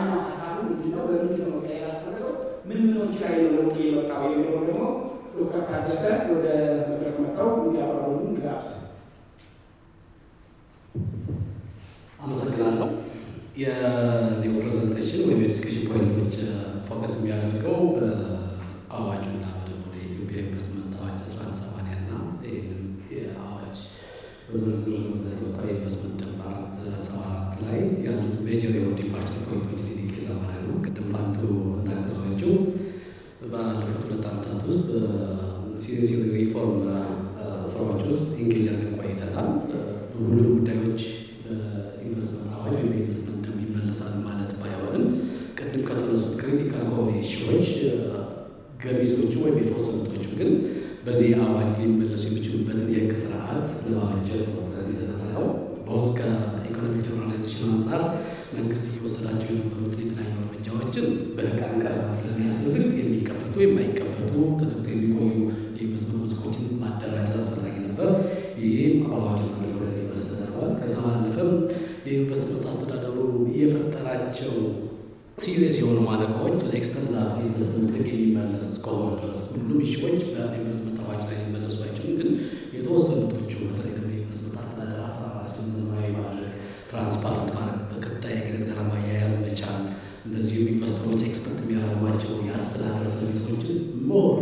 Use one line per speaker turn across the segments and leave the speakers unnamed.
ዋናው ሀሳቡ ምንድነው? በምንድነው መቀየር ያስፈለገው? ምን ምኖች ላይ ነው ለውጥ የመጣው የሚለው ደግሞ ዶክተር ታደሰ ወደ መድረክ መጥተው እንዲያብራሩልን ጋብዝ።
አመሰግናለሁ። የኒው ፕሬዘንቴሽን ወይም የዲስከሽን ፖይንቶች ፎከስ የሚያደርገው በአዋጁና በደንቡ የኢትዮጵያ ኢንቨስትመንት አዋጅ አስራ አንድ ሰማንያ እና ይህንን የአዋጅ በዝርዝር ለወጣው የኢንቨስትመንት ደንብ አራት ሰባ አራት ላይ ያሉት ሜጀር የሆኑ ዲፓርቸር ፖይንቶችን ኢንዲኬት ለማድረግ ነው። ቅድም ፋንቱ እንዳቀረበችው ባለፉት ሁለት ዓመታት ውስጥ ሲሪየስ ሪፎርም ስራዎች ውስጥ ኢንጌጅ አድርገን ቆይተናል። ሁሉም ጉዳዮች ኢንቨስትመንት አዋጅ ወይም ኢንቨስትመንት ደንብ ይመለሳል ማለት ባይሆንም ቅድም ከተነሱት ክሪቲካል ከሆኑ ኢሹዎች ገሚሶቹ ወይም የተወሰኑቶቹ ግን በዚህ አዋጅ ሊመለሱ የሚችሉበትን የህግ ስርዓት ለማበጀት ነው ጥረት የተደረገው። በውስጥ ከኢኮኖሚክ ሊበራላይዜሽን አንጻር መንግስት እየወሰዳቸው የነበሩትን የተለያዩ እርምጃዎችን በህግ አንቀርባት ስለሚያስፈልግ የሚከፈቱ የማይከፈቱ ተዘግቶ የሚቆዩ የኢንቨስትመንት መስኮችን ማደራጀት አስፈላጊ ነበር። ይህም አዋጁ ወደ ሊመለስ ተደርጓል። ከዛ ባለፈም የኢንቨስትመንት አስተዳደሩ የፈጠራቸው ሲሪየስ የሆኑ ማነቆዎች ብዙ ኤክስተንዛ ኢንቨስትመንት ህግ የሚመለስ እስከሆነ ድረስ ሁሉም ኢሹዎች በኢንቨስትመንት አዋጅ ላይ ሊመለሱ አይችሉም። ግን የተወሰኑቶቹ በተለይ ደግሞ የኢንቨስትመንት አስተዳደር አሰራራችን ዘመናዊ ማድረግ፣ ትራንስፓረንት ማድረግ፣ በቀጣይ አገነት ጋር ማያያዝ መቻል፣ እንደዚሁም ኢንቨስተሮች ኤክስፐርት የሚያደርጓቸው የአስተዳደር ሰርቪሶችን ሞር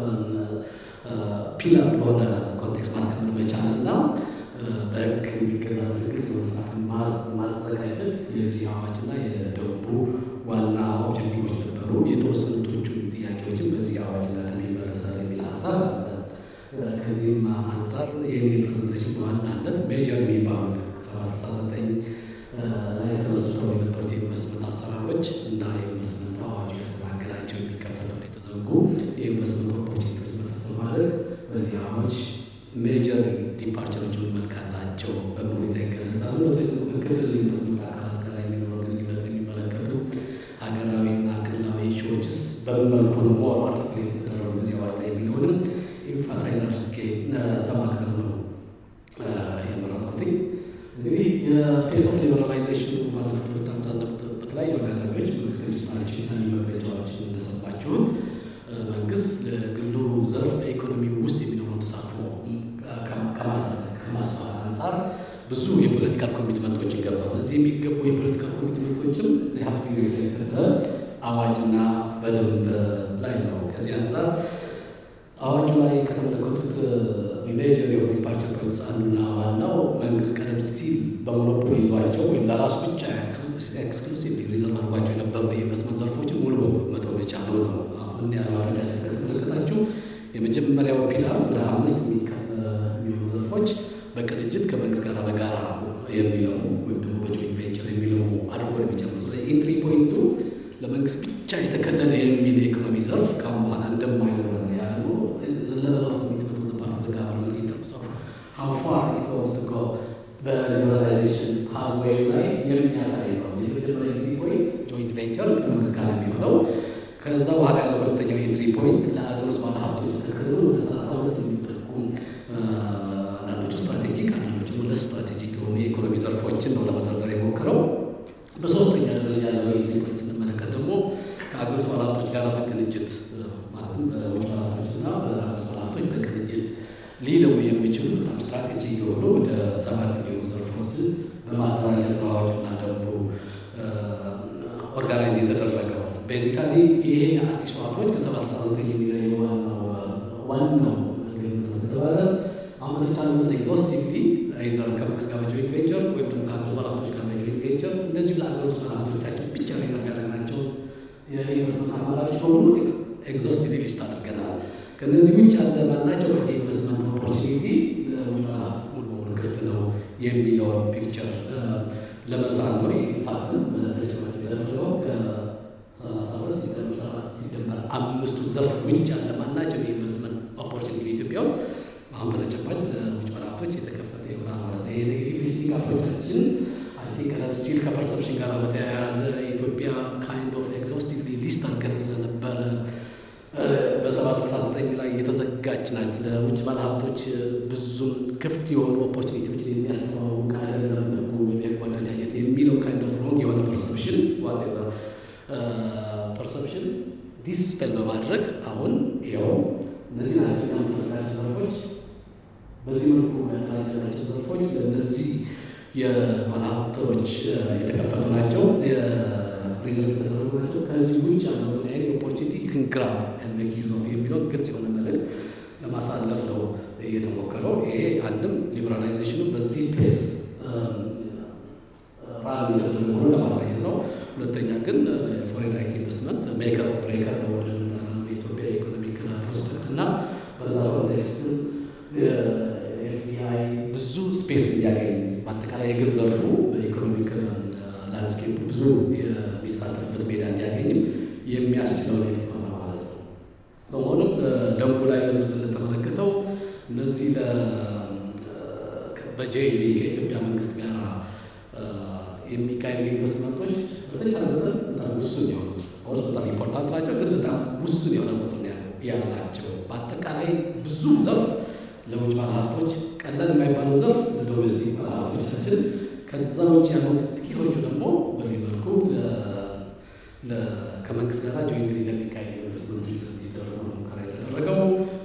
ፒላር በሆነ ኮንቴክስት ማስቀመጥ መቻል እና በህግ የሚገዛበት ግልጽ የሆነ ስርዓት ማዘጋጀት የዚህ አዋጅና የደንቡ ዋና ኦብጀክቲቮች ነበሩ። የተወሰኑቶቹን ጥያቄዎችን በዚህ አዋጅና ደንብ ይመለሳል የሚል ሀሳብ ከዚህም አንጻር የኔ ፕሬዘንቴሽን በዋናነት ሜጀር የሚባሉት ሰባ ስልሳ ዘጠኝ ላይ ተመስርተው የነበሩት የኢንቨስትመንት አሰራሮች እና የኢንቨስትመንት አዋጁ ያስተናገዳቸው የሚከፈቱ የተዘጉ የኢንቨስትመንት ኦፖርቹኒቲዎች መሰረት በማድረግ በዚህ አዋጅ ሜጀር ዲፓርቸሮች ምን መልክ አላቸው በምን ሁኔታ ይገለጻሉ። በተለይ ደግሞ ከክልል ኢንቨስትመንት አካላት ጋር የሚኖረው ግንኙነት የሚመለከቱ ሀገራዊና ክልላዊ ኢሹዎችስ በምን መልኩ ነው ሞር አርቲኩሌት የተደረጉ በዚህ አዋጅ ላይ የሚለውንም ኤምፋሳይዝ አድርጌ ለማቅረብ ነው የመረጥኩትኝ። እንግዲህ የፔስ ኦፍ ሊበራላይዜሽኑ ባለፉት ሁለት ዓመታት በተለያዩ አጋጣሚዎች መንግስት ከሚሰጣቸው የተለያዩ መግለጫዎችን እንደሰማችሁት መንግስት ለግሉ ዘርፍ በኢኮኖሚ ውስጥ የሚኖረውን ተሳትፎ ከማስፋት አንጻር ብዙ የፖለቲካል ኮሚትመንቶችን ገብተዋል። እነዚህ የሚገቡ የፖለቲካል ኮሚትመንቶችም ሀብ ሪፍሌክት አዋጅና በደንብ ላይ ነው። ከዚህ አንጻር አዋጁ ላይ ከተመለከቱት ሜጀር የሆኑ ዲፓርቸር ፖይንትስ አንዱና ዋናው መንግስት ቀደም ሲል በሞኖፖሊ ይዟቸው ወይም ለራሱ ብቻ ኤክስክሉሲቭ ሪዘርቭ አድርጓቸው የነበሩ የኢንቨስትመንት ዘርፎችን ሙሉ በሙሉ መተው መቻሉ ነው። አሁን ያለው አደረጃጀት ከተመለከታችሁ የመጀመሪያው ፒላር ወደ አምስት የሚሆኑ ዘርፎች በቅንጅት ከመንግስት ጋር በጋራ የሚለው ወይም ደግሞ በጆይንት ቬንቸር የሚለው አድርጎ ነው የሚጨምሩ። ስለዚህ ኢንትሪ ፖይንቱ ለመንግስት ብቻ የተከለለ የሚል የኢኮኖሚ ዘርፍ ካሁን በኋላ እንደማይኖር ነው ያሉ ዘለበለ ኮሚትመንት ኦፍ ፓርት ኦፍ ጋቨርንመንት ኢን ተርምስ ኦፍ ሃው ፋር ኢት ዋንትስ ቱ ጎ በሊበራላይዜሽን ፓዝዌይ ላይ የሚያሳይ ነው። የመጀመሪያ ኢንትሪ ፖይንት ጆይንት ቬንቸር ከመንግስት ጋር የሚሆነው ከዛ በኋላ ያለው ሁለተኛው ኤንትሪ ፖይንት ለአገር ውስጥ ባለሀብቶች የተከለሉ ወደ ሰላሳ ሁለት የሚጠቁ አንዳንዶቹ ስትራቴጂክ አንዳንዶቹ ለስ ስትራቴጂክ የሆኑ የኢኮኖሚ ዘርፎችን ነው ለመዘርዘር የሞክረው። በሶስተኛ ደረጃ ያለው ኤንትሪ ፖይንት ስንመለከት ደግሞ ከአገር ውስጥ ባለሀብቶች ጋር በቅንጅት ማለትም በውጭ ባለሀብቶችና በአገር ውስጥ ባለሀብቶች በቅንጅት ሊለው የሚችሉ በጣም ስትራቴጂ የሆኑ ወደ ሰባት የሚሆኑ ዘርፎችን በማደራጀት ነው አዋጁና ደንቡ ኦርጋናይዝ የተደረገው። ቤዚካሊ ይሄ አዲሱ አፕሮች ከሰባት ስልሳ ዘጠኝ የሚለየው ዋናው ዋናው ከተባለ አሁን በተቻለ መጠን ኤግዞስቲቭሊ አይዘር ከመንግስት ጋር በጆይንት ቬንቸር ወይም ደግሞ ከሀገር ውስጥ ባለሀብቶች ጋር በጆይንት ቬንቸር እንደዚሁ ለሀገር ውስጥ ባለሀብቶቻችን ብቻ ሪዘርቭ ያደረግናቸው የኢንቨስትመንት አማራጮች በሙሉ ኤግዞስቲቭሊ ሊስት አድርገናል። ከእነዚህ ውጭ ያለ ማናቸው የኢንቨስትመንት ኦፖርቹኒቲ ለውጭ ባለሀብት ሙሉ በሙሉ ክፍት ነው የሚለውን ፒክቸር ለመሳል ነው። ኢንፋክትም በተጨማሪ ያደረገው ከሰላሳ ሁለት ሲደመር ሰባት ሲደመር አምስቱ ዘርፍ ውጭ ያለ ማናቸው የኢንቨስትመንት ኦፖርቹኒቲ ኢትዮጵያ ውስጥ አሁን በተጨማጭ ለውጭ ባለሀብቶች የተከፈተ ይሆናል ማለት ነው። የኔጌቲቭ ሊስቲንግ አፕሮቻችን አይ ቲንክ ቀደም ሲል ከፐርሰፕሽን ጋር በተያያዘ ኢትዮጵያ ካይንድ ኦፍ ኤግዞስቲቭሊ ሊስት አድርገን ስለነበረ በሰባት ስልሳ ዘጠኝ ላይ የተዘጋች ናት። ለውጭ ባለሀብቶች ብዙም ክፍት የሆኑ ኦፖርቹኒቲዎችን የሚያስተዋውቅ አይደለም ህጉ ወይም የህጉ አደረጃጀት የሚለው ካይንድ ኦፍ ሮንግ የሆነ ፐርሰፕሽን ዋቴቨር ፐርሰፕሽን ዲስፔል በማድረግ አሁን ያው እነዚህ ናቸው የምንፈልጋቸው ዘርፎች በዚህ መልኩ ያደራጀናቸው ዘርፎች ለእነዚህ የባለሀብቶች የተከፈቱ ናቸው፣ ሪዘርቭ የተደረጉ ናቸው። ከዚህ ውጭ ያለውን አይኒ ኦፖርቹኒቲ ክን ግራብ ሜክ ዩዝ ኦፍ የሚለው ግልጽ የሆነ መልዕክት ለማሳለፍ ነው እየተሞከረው። ይሄ አንድም ሊበራላይዜሽኑ በዚህ ፔስ ራን የተደረገ ሆኖ ለማሳየት ነው። ሁለተኛ ግን ፎሬን ዳይሬክት ኢንቨስትመንት ሜከር ብሬከር ነው ወደ የኢትዮጵያ ኢኮኖሚክ ፕሮስፔክት እና በዛ ኮንቴክስት ኤፍዲአይ ብዙ ስፔስ እንዲያገኝ በአጠቃላይ የግል ዘርፉ በኢኮኖሚክ ላንድስኬፕ ብዙ የሚሳተፍበት ሜዳ እንዲያገኝም የሚያስችለው ነው ማለት ነው። በመሆኑም ደንቡ ላይ በዝርዝር እንደተመለከተው እነዚህ በጄቪ ከኢትዮጵያ መንግስት ጋር የሚካሄዱ ኢንቨስትመንቶች በተቻለ መጠን በጣም ውሱን የሆኑት ኦርስ በጣም ኢምፖርታንት ናቸው፣ ግን በጣም ውሱን የሆነ ቁጥር ያላቸው በአጠቃላይ ብዙ ዘርፍ ለውጭ ባለሀብቶች ቀላል የማይባለው ዘርፍ ለዶሜስቲክ ባለሀብቶቻችን፣ ከዛ ውጭ ያሉት ጥቂቶቹ ደግሞ በዚህ መልኩ ከመንግስት ጋር ጆይንት ለሚካሄድ ኢንቨስትመንት እንዲደረጉ ሙከራ የተደረገው።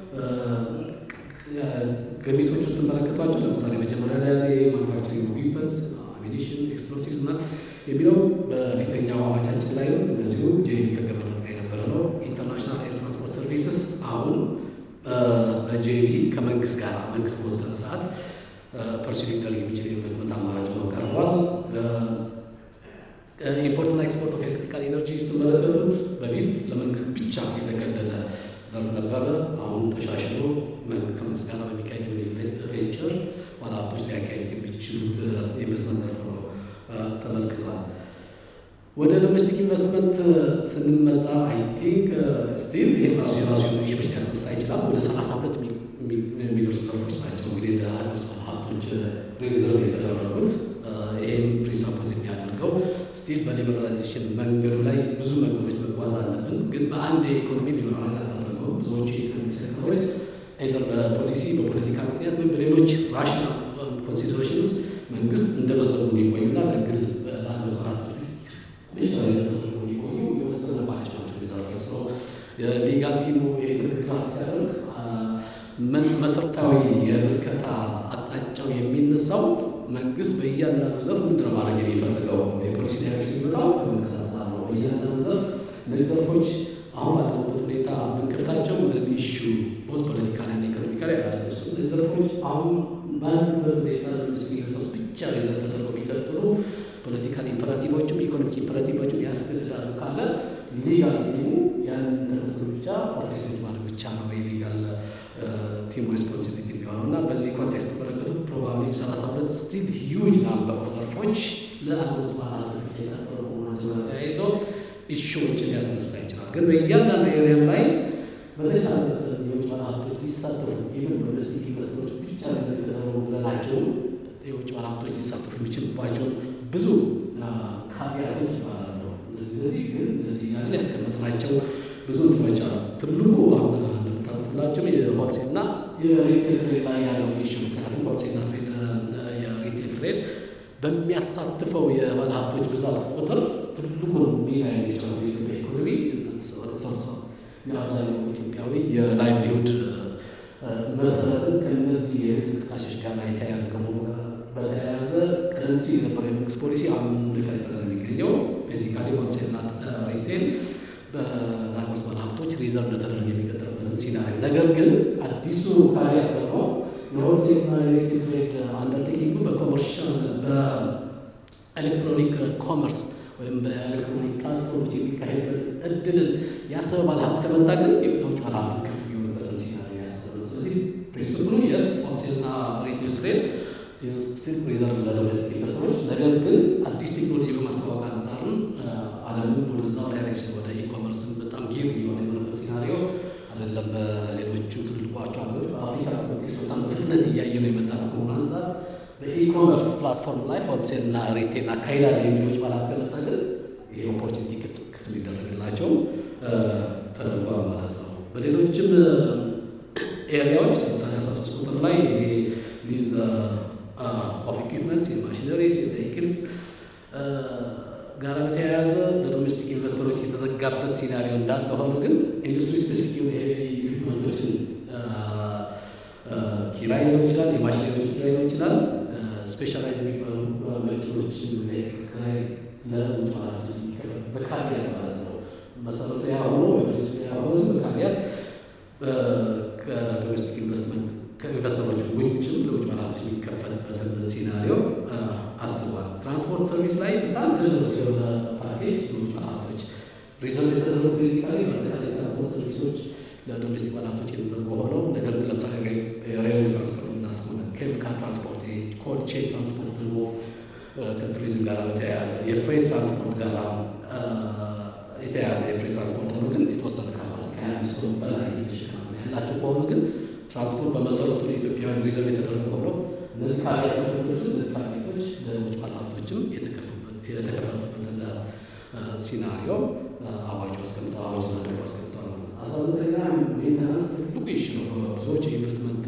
ገሚሶች ውስጥ ተመለከቷቸው። ለምሳሌ መጀመሪያ ላይ ማኑፋክቸሪንግ ዊፐንስ አሚኒሽን ኤክስፕሎሲቭስ እና የሚለው በፊተኛው አዋጃችን ላይ ነው። እንደዚሁ ጄቪ ከገቨርመንት ጋር የነበረ ነው። ኢንተርናሽናል ኤር ትራንስፖርት ሰርቪስስ አሁን በጄቪ ከመንግስት ጋር መንግስት በወሰነ ሰዓት ፐርሱ ሊደረግ የሚችል ኢንቨስትመንት አማራጭ ነው ቀርቧል። ኢምፖርትና ኤክስፖርት ኦፍ ኤሌክትሪካል ኤነርጂ ስትመለከቱት በፊት ለመንግስት ብቻ የተከለለ ዘርፍ ነበረ። አሁን ተሻሽሎ ከመንግስት ጋር በሚካሄድ ቬንቸር ባለሀብቶች ሊያካሄዱት የሚችሉት ኢንቨስትመንት ዘርፍ ነው ተመልክቷል። ወደ ዶሜስቲክ ኢንቨስትመንት ስንመጣ አይ ቲንክ ስቲል ይህ ራሱ የራሱ የሆኑ ኢሹዎች ሊያስነሳ ይችላል። ወደ ሰላሳ ሁለት የሚደርሱ ዘርፎች ናቸው እንግዲህ ለሀገሪቱ ባለሀብቶች ሪዘርቭ የተደረጉት። ይህም ፕሪሳፖዝ የሚያደርገው ስቲል በሊበራላይዜሽን መንገዱ ላይ ብዙ መንገዶች መጓዝ አለብን። ግን በአንድ የኢኮኖሚ ሊበራላይዝ አልተደረገው ብዙዎቹ የኢኮኖሚ ሴክተሮች አይዘር በፖሊሲ በፖለቲካ ምክንያት ወይም በሌሎች ራሽናል ኮንሲደሬሽንስ መንግስት እንደተዘጉ እንዲቆዩና ለግል ለሀገሪቱ ባለሀብቶች ብቻ ተደርጎ እንዲቆዩ የወሰነባቸው ናቸው ሪዘርቮች ስለ የሊጋል ቲሙ ድጋፍ ሲያደርግ መሰረታዊ የምልከታ አቅጣጫው የሚነሳው መንግስት በእያንዳንዱ ዘርፍ ምንድን ነው ማድረግ የሚፈልገው የፖሊሲ ዳይሬክሽን የሚመጣው ከመንግስት አንጻር ነው። በእያንዳንዱ ዘርፍ እነዚህ ዘርፎች አሁን ባለንበት ሁኔታ ብንከፍታቸው ምንም ኢሹ ቦዝ ፖለቲካልና ኢኮኖሚካሊ አያስነሱም። እነዚህ ዘርፎች አሁን ባለንበት ሁኔታ ለሚኒስትሪ ኢንቨስተርስ ብቻ ሪዘርቭ ተደርገው ቢቀጥሉ ፖለቲካል ኢምፐራቲቮችም ኢኮኖሚክ ኢምፐራቲቮችም ያስገድዳሉ ካለ ሊጋል ቲሙ ያንን ተከትሎ ብቻ ኦርኬስትሬት ማድረግ ብቻ ነው የሊጋል ቲሙ ሬስፖንሲቢሊቲ የሚሆነው እና በዚህ ኮንቴክስት ተመለከቱት ፕሮባብሊ ሰላሳ ሁለት ስቲል ሂውጅ ናምበር ኦፍ ዘርፎች ለአገር ውስጥ ባለሀብቶች ብቻ የታጠሩ መሆናቸው ጋር ተያይዞ ኢሹዎችን ሊያስነሳ ይችላል። ግን በእያንዳንዱ ኤሪያም ላይ በተቻለ መጠን የውጭ ባለሀብቶች ሊሳተፉ ኢቨን ዶሜስቲክ ኢንቨስተሮች ብቻ ሪዘርቭ የተደረጉ ብለናቸው የውጭ ባለሀብቶች ሊሳተፉ የሚችሉባቸው ብዙ ካቢያቶች ይባላሉ። ስለዚህ ግን እነዚህ ያለን ያስቀመጥናቸው ብዙ እንትኖች አሉ። ትልቁ እንደምታውቁት ሁላችሁም የሆልሴል እና የሪቴል ትሬድ ላይ ያለው ኢሹ ምክንያቱም ሆልሴልና ትሬድ የሪቴል ትሬድ በሚያሳትፈው የባለ ሀብቶች ብዛት ቁጥር ትልቁን ሚና የሚጫወተው የኢትዮጵያ ኢኮኖሚ ሰርሰ የአብዛኛው ኢትዮጵያዊ የላይቭሊሁድ መሰረትን ከእነዚህ የንግድ እንቅስቃሴዎች ጋር የተያያዘ ከመሆኑ ጋር በተያያዘ ቀደም ሲል የነበረው የመንግስት ፖሊሲ አሁን እንደቀጠለ ነው የሚገኘው። ቤዚካሊ ሆልሴልና ሪቴል ለሀገር ውስጥ ባለሀብቶች ሪዘርቭ እንደተደረገ የሚቀጥልበትን ሲናሪዮ ነገር ግን አዲሱ ካሪያት ደግሞ የሆልሴልና የሪቴል ትሬድ አንደርቴኪንጉ በኮመርሻል በኤሌክትሮኒክ ኮመርስ ወይም በኤሌክትሮኒክ ፕላትፎርሞች የሚካሄድበት እድልን ያሰበ ባለሀብት ከመጣ ግን የውጭ ባለሀብት ክፍት የሚሆንበትን ሲናሪዮ ያሰበ ስለዚህ ፕሪንስፕሉ የስ ሆልሴልና ሪቴል ትሬድ ስቲል ሪዘርቭ ለዶሜስቲክ ኢንቨስተሮች ነገር ግን አዲስ ቴክኖሎጂ በማስተዋወቅ አንጻርም ዓለምን ወደዛው ዳይሬክሽን ወደ ኢኮመርስን በጣም ጌር እየሆነ የሆነበት ሲናሪዮ አይደለም። በሌሎቹ ትልቋቸው ሀገሮች በአፍሪካ ኮንቴክስት በጣም በፍጥነት እያየ ነው የመጣ ነው ከሆኑ አንጻር በኢኮመርስ ፕላትፎርም ላይ ሆልሴል እና ሪቴል አካሂዳለ የሚሎች ባላት ከመጣ ግን ይህ ኦፖርቹኒቲ ክፍት ሊደረግላቸው ተደርጓል ማለት ነው። በሌሎችም ኤሪያዎች ለምሳሌ አስራ ሶስት ቁጥር ላይ ይሄ ሊዝ ኦፍ ኢኩፕመንትስ የማሽነሪስ የቬሂክልስ ጋር በተያያዘ ለዶሜስቲክ ኢንቨስተሮች የተዘጋበት ሲናሪዮ እንዳለ ሆኖ ግን ኢንዱስትሪ ስፔሲፊክ የሆኑ ኢኩፕመንቶችን ኪራይ ሊሆን ይችላል፣ የማሽነሪዎችን ኪራይ ሊሆን ይችላል። ስፔሻላይዝ የሚባሉ መኪኖችን ኪራይ ለውጭ ባለሀብቶች የሚከፈል በካቢያት ማለት ነው። መሰረቱ ያ ሆኖ ያ ሆኖ በካቢያት ከዶሜስቲክ ኢንቨስትመንት ከኢንቨስተሮች ውጭም ለውጭ ባለሀብቶች የሚከፈልበትን ሲናሪዮ አስቧል። ትራንስፖርት ሰርቪስ ላይ በጣም ትልቅ የሆነ ፓኬጅ ለውጭ ባለሀብቶች ሪዘርቭ የተደረጉ ቤዚካሊ በአጠቃላይ ትራንስፖርት ሰርቪሶች ለዶሜስቲክ ባለሀብቶች የተዘጉ ሆነው ነገር ግን ለምሳሌ ሬልዌ ትራንስፖርት እናስሆነ ኬብል ካር ትራንስፖርት፣ ኮልድ ቼን ትራንስፖርት ደግሞ ከቱሪዝም ጋር በተያያዘ የፍሬት ትራንስፖርት ጋር የተያያዘ የፍሬት ትራንስፖርት ሆኖ ግን የተወሰነ ካፓሲቲ ከሀያ አምስት ቶን በላይ ያላቸው ከሆኑ ግን ትራንስፖርት በመሰረቱ ለኢትዮጵያውያን ሪዘርቭ የተደረጉ ሆነው እነዚህ ካቢያቶች ወቶች እነዚህ ካቢያቶች ለውጭ ባለሀብቶችም የተከፈቱበትን ሲናሪዮ አዋጁ አስቀምጠው አዋጅና ደንቡ አስቀምጠዋል። አስራ ዘጠኛ ሜንተናንስ ትልቁ ኢሹ ነው። በብዙዎች የኢንቨስትመንት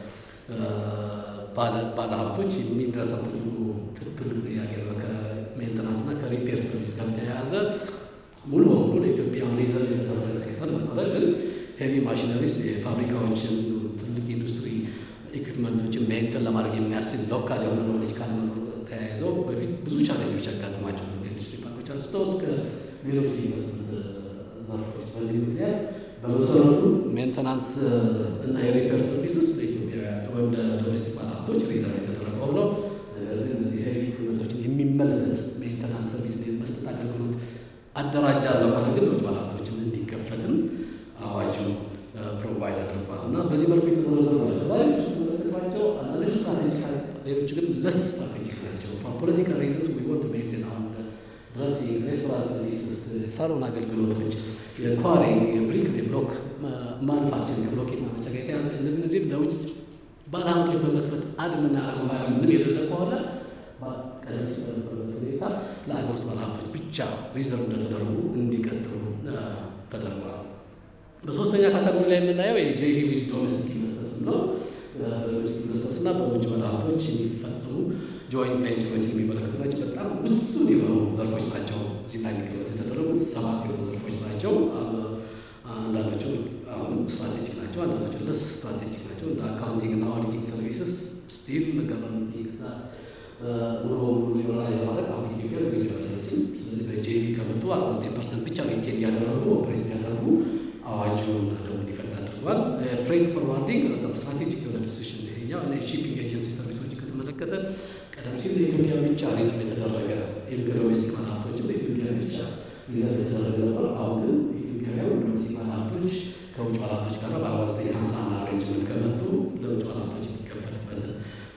ባለሀብቶች የሚደረሰው ትልቁ ትልቅ ጥያቄ ነው። ከሜንተናንስ እና ከሪፔር ሰርቪስ ጋር ተያያዘ ሙሉ በሙሉ ለኢትዮጵያ ሪዘርቭ የተደረገ ሴክተር ነበረ። ግን ሄቪ ማሽነሪስ የፋብሪካዎችን ትልቅ ኢንዱስትሪ ኢኩፕመንቶችን ሜንተን ለማድረግ የሚያስችል ሎካል የሆነ ኖሌጅ ካለመኖር ተያይዘው በፊት ብዙ ቻሌንጆች ያጋጥሟቸው ከኢንዱስትሪ ፓርኮች አንስተው እስከ ሌሎች ኢንቨስትመንት ዘርፎች። በዚህ ምክንያት በመሰረቱ ሜንተናንስ እና የሪፔር ሰርቪስስ ለኢትዮጵያውያን ወይም ለዶሜስቲክ ባለሀብቶች ሪዘርቭ የተደረገው ነው። ነገር ግን እነዚህ ሄቪ ኢኩፕመንቶችን የሚመለከት ሜንተናንስ ሰርቪስ መስጠት አገልግሎት አደራጃለሁ ካለ ግን ለውጭ ባለሀብቶችን እንዲከፈትም አዋጁ ፕሮቫይድ አድርጓል እና በዚህ መልኩ የተዘረዘሩ ናቸው። ዛሬዎች ውስጥ ተመለከቷቸው አንዳንዶች ስትራቴጂክ፣ ሌሎች ግን ለስ ስትራቴጂክ ናቸው። ፎር ፖለቲካል ሪዝንስ ዊ ወንት ሜንቴን አሁን ድረሲንግ፣ ሬስቶራንት ሰርቪስስ፣ ሳሎን አገልግሎቶች፣ የኳሪንግ፣ የብሪክ፣ የብሎክ ማኑፋክቸሪንግ ከብሎኬት ማመቻ ጋር የተያዘ እነዚህ እነዚህ ለውጭ ባለሀብቶች በመክፈት አድ የምናደርገው ቫሉ ምን የሌለ ከሆነ ቀደም ሲል በነበረበት ሁኔታ ለአገር ውስጥ ባለሀብቶች ብቻ ሪዘርቭ እንደተደረጉ እንዲቀጥሉ ተደርጓል። በሶስተኛ ካቴጎሪ ላይ የምናየው የጄቪ ዊዝ ዶሜስቲክ ኢንቨስተርስ ነው። በዶሜስቲክ ኢንቨስተርስ እና በውጭ ባለሀብቶች የሚፈጸሙ ጆይንት ቬንቸሮችን የሚመለከቱ ናቸው። በጣም ውስን የሆኑ ዘርፎች ናቸው እዚህ ላይ የሚቀመጡ የተደረጉት ሰባት የሆኑ ዘርፎች ናቸው። አንዳንዶቹ አሁን ስትራቴጂክ ናቸው፣ አንዳንዶቹ ለስ ስትራቴጂክ ናቸው። እንደ አካውንቲንግ እና ኦዲቲንግ ሰርቪስስ ስቲል ገቨርንመንት ኤግዛት ሙሉ በሙሉ ሊበራላይዝ ማድረግ አሁን ኢትዮጵያ ዝግጁ አይደለችም። ስለዚህ በጄቪ ከመጡ አርባ ዘጠኝ ፐርሰንት ብቻ ሜንቴን እያደረጉ ኦፕሬት እያደረጉ አዋጁን ደንቡን ይፈቅድ አድርጓል። ፍሬት ፎርዋርዲንግ በጣም ስትራቴጂክ የሆነ ዲሲሽን ይሄኛው እና የሺፒንግ ኤጀንሲ ሰርቪሶች ከተመለከተ ቀደም ሲል ለኢትዮጵያ ብቻ ሪዘርቭ የተደረገ ይህም ከዶሜስቲክ ባለሀብቶችም ለኢትዮጵያ ብቻ ሪዘርቭ የተደረገ ነበር። አሁን ግን ኢትዮጵያውያን ዶሜስቲክ ባለሀብቶች ከውጭ ባለሀብቶች ጋር በአርባ ዘጠኝ ሀምሳ አንድ አሬንጅመንት ከመጡ ለውጭ ባለሀብቶች የሚከፈልበትን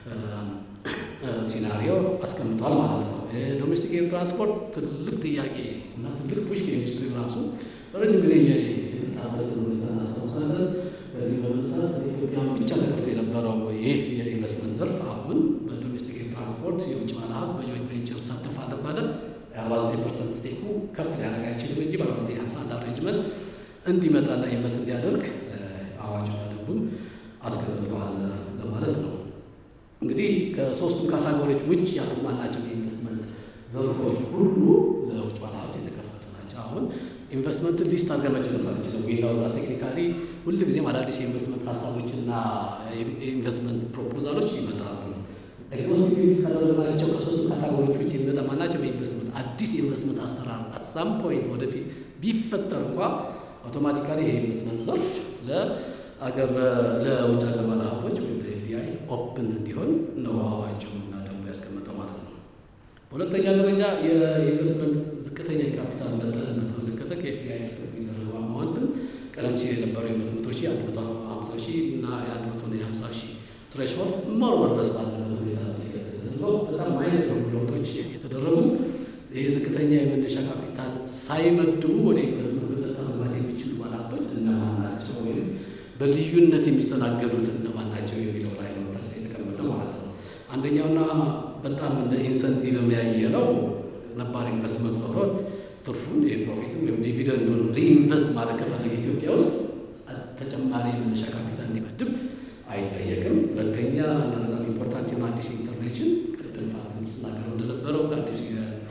ሲናሪዮ አስቀምጧል ማለት ነው። ዶሜስቲክ ኤር ትራንስፖርት ትልቅ ጥያቄ እና ትልቅ ፑሽ ከኢንዱስትሪ ራሱ በረጅም ጊዜ የመጣበትን ሁኔታ እናስታውሳለን። በዚህ በመነሳት ኢትዮጵያን ብቻ ተከፍቶ የነበረው ይህ የኢንቨስትመንት ዘርፍ አሁን በዶሜስቲክ ኤር ትራንስፖርት የውጭ ባለሀብት በጆይንት ቬንቸር ሳተፋለሁ ካለ የአርባ ዘጠኝ ፐርሰንት ስቴኩ ከፍ ሊያደርግ አይችልም እንጂ በአርባ ዘጠኝ ሀምሳ አንድ አሬንጅመንት እንዲመጣና ኢንቨስት እንዲያደርግ አዋጁና ደንቡም አስቀምጠዋል ለማለት ነው። እንግዲህ ከሶስቱም ካታጎሪዎች ውጭ ያሉት ማናቸው የኢንቨስትመንት ዘርፎች ሁሉ ለውጭ ባለሀብት የተከፈቱ ናቸው። አሁን ኢንቨስትመንትን ሊስት አድርገን መጨረስ አንችልም። ዊናውዛ ቴክኒካሊ ሁልጊዜም አዳዲስ የኢንቨስትመንት ሀሳቦችና የኢንቨስትመንት ፕሮፖዛሎች ይመጣሉ። ኤግዞስቲቭ ሊስት ካደረግናቸው ከሶስቱ ካታጎሪዎች ውጭ የሚመጣ ማናቸው የኢንቨስትመንት አዲስ የኢንቨስትመንት አሰራር አት ሳም ፖይንት ወደፊት ቢፈጠር እንኳ አውቶማቲካሊ ይሄ ኢንቨስትመንት ዘርፍ ለአገር ለውጭ ሀገር ባለሀብቶች ወይም ለኤፍዲአይ ኦፕን እንዲሆን ነው አዋጁ እና ደንቡ ያስቀመጠው ማለት ነው። በሁለተኛ ደረጃ የኢንቨስትመንት ዝቅተኛ የካፒታል መጠንን በተመለከተ ከኤፍዲአይ ኤክስፐርት የሚደረገው አማውንትን ቀደም ሲል የነበረው የሁለት መቶ ሺህ አንድ መቶ ሀምሳ ሺህ እና የአንድ መቶ እና የሀምሳ ሺህ ትሬሽሆልድ መሮር ድረስ ባለበት ሁኔታ ተደርገው በጣም አይነት የሆኑ ለውጦች የተደረጉት ይህ ዝቅተኛ የመነሻ ካፒታል ሳይመድቡ ወደ ኢንቨስትመንት በቀጥታ መግባት የሚችሉ ባለሀብቶች እነማን ናቸው ወይም በልዩነት የሚስተናገዱት እነማን ናቸው የሚለው ላይ ነው ታች ላይ የተቀመጠው ማለት ነው። አንደኛውና በጣም እንደ ኢንሰንቲቭ የሚያየ ነው ነባር ኢንቨስትመንት ኖሮት ትርፉን የፕሮፊቱ ወይም ዲቪደንዱን ሪኢንቨስት ማድረግ ከፈለገ ኢትዮጵያ ውስጥ ተጨማሪ መነሻ ካፒታል እንዲመድብ አይጠየቅም። ሁለተኛ እና በጣም ኢምፖርታንት የሆነ አዲስ ኢንተርቬንሽን ቅድም ፋንትም ስናገረው እንደነበረው ከአዲሱ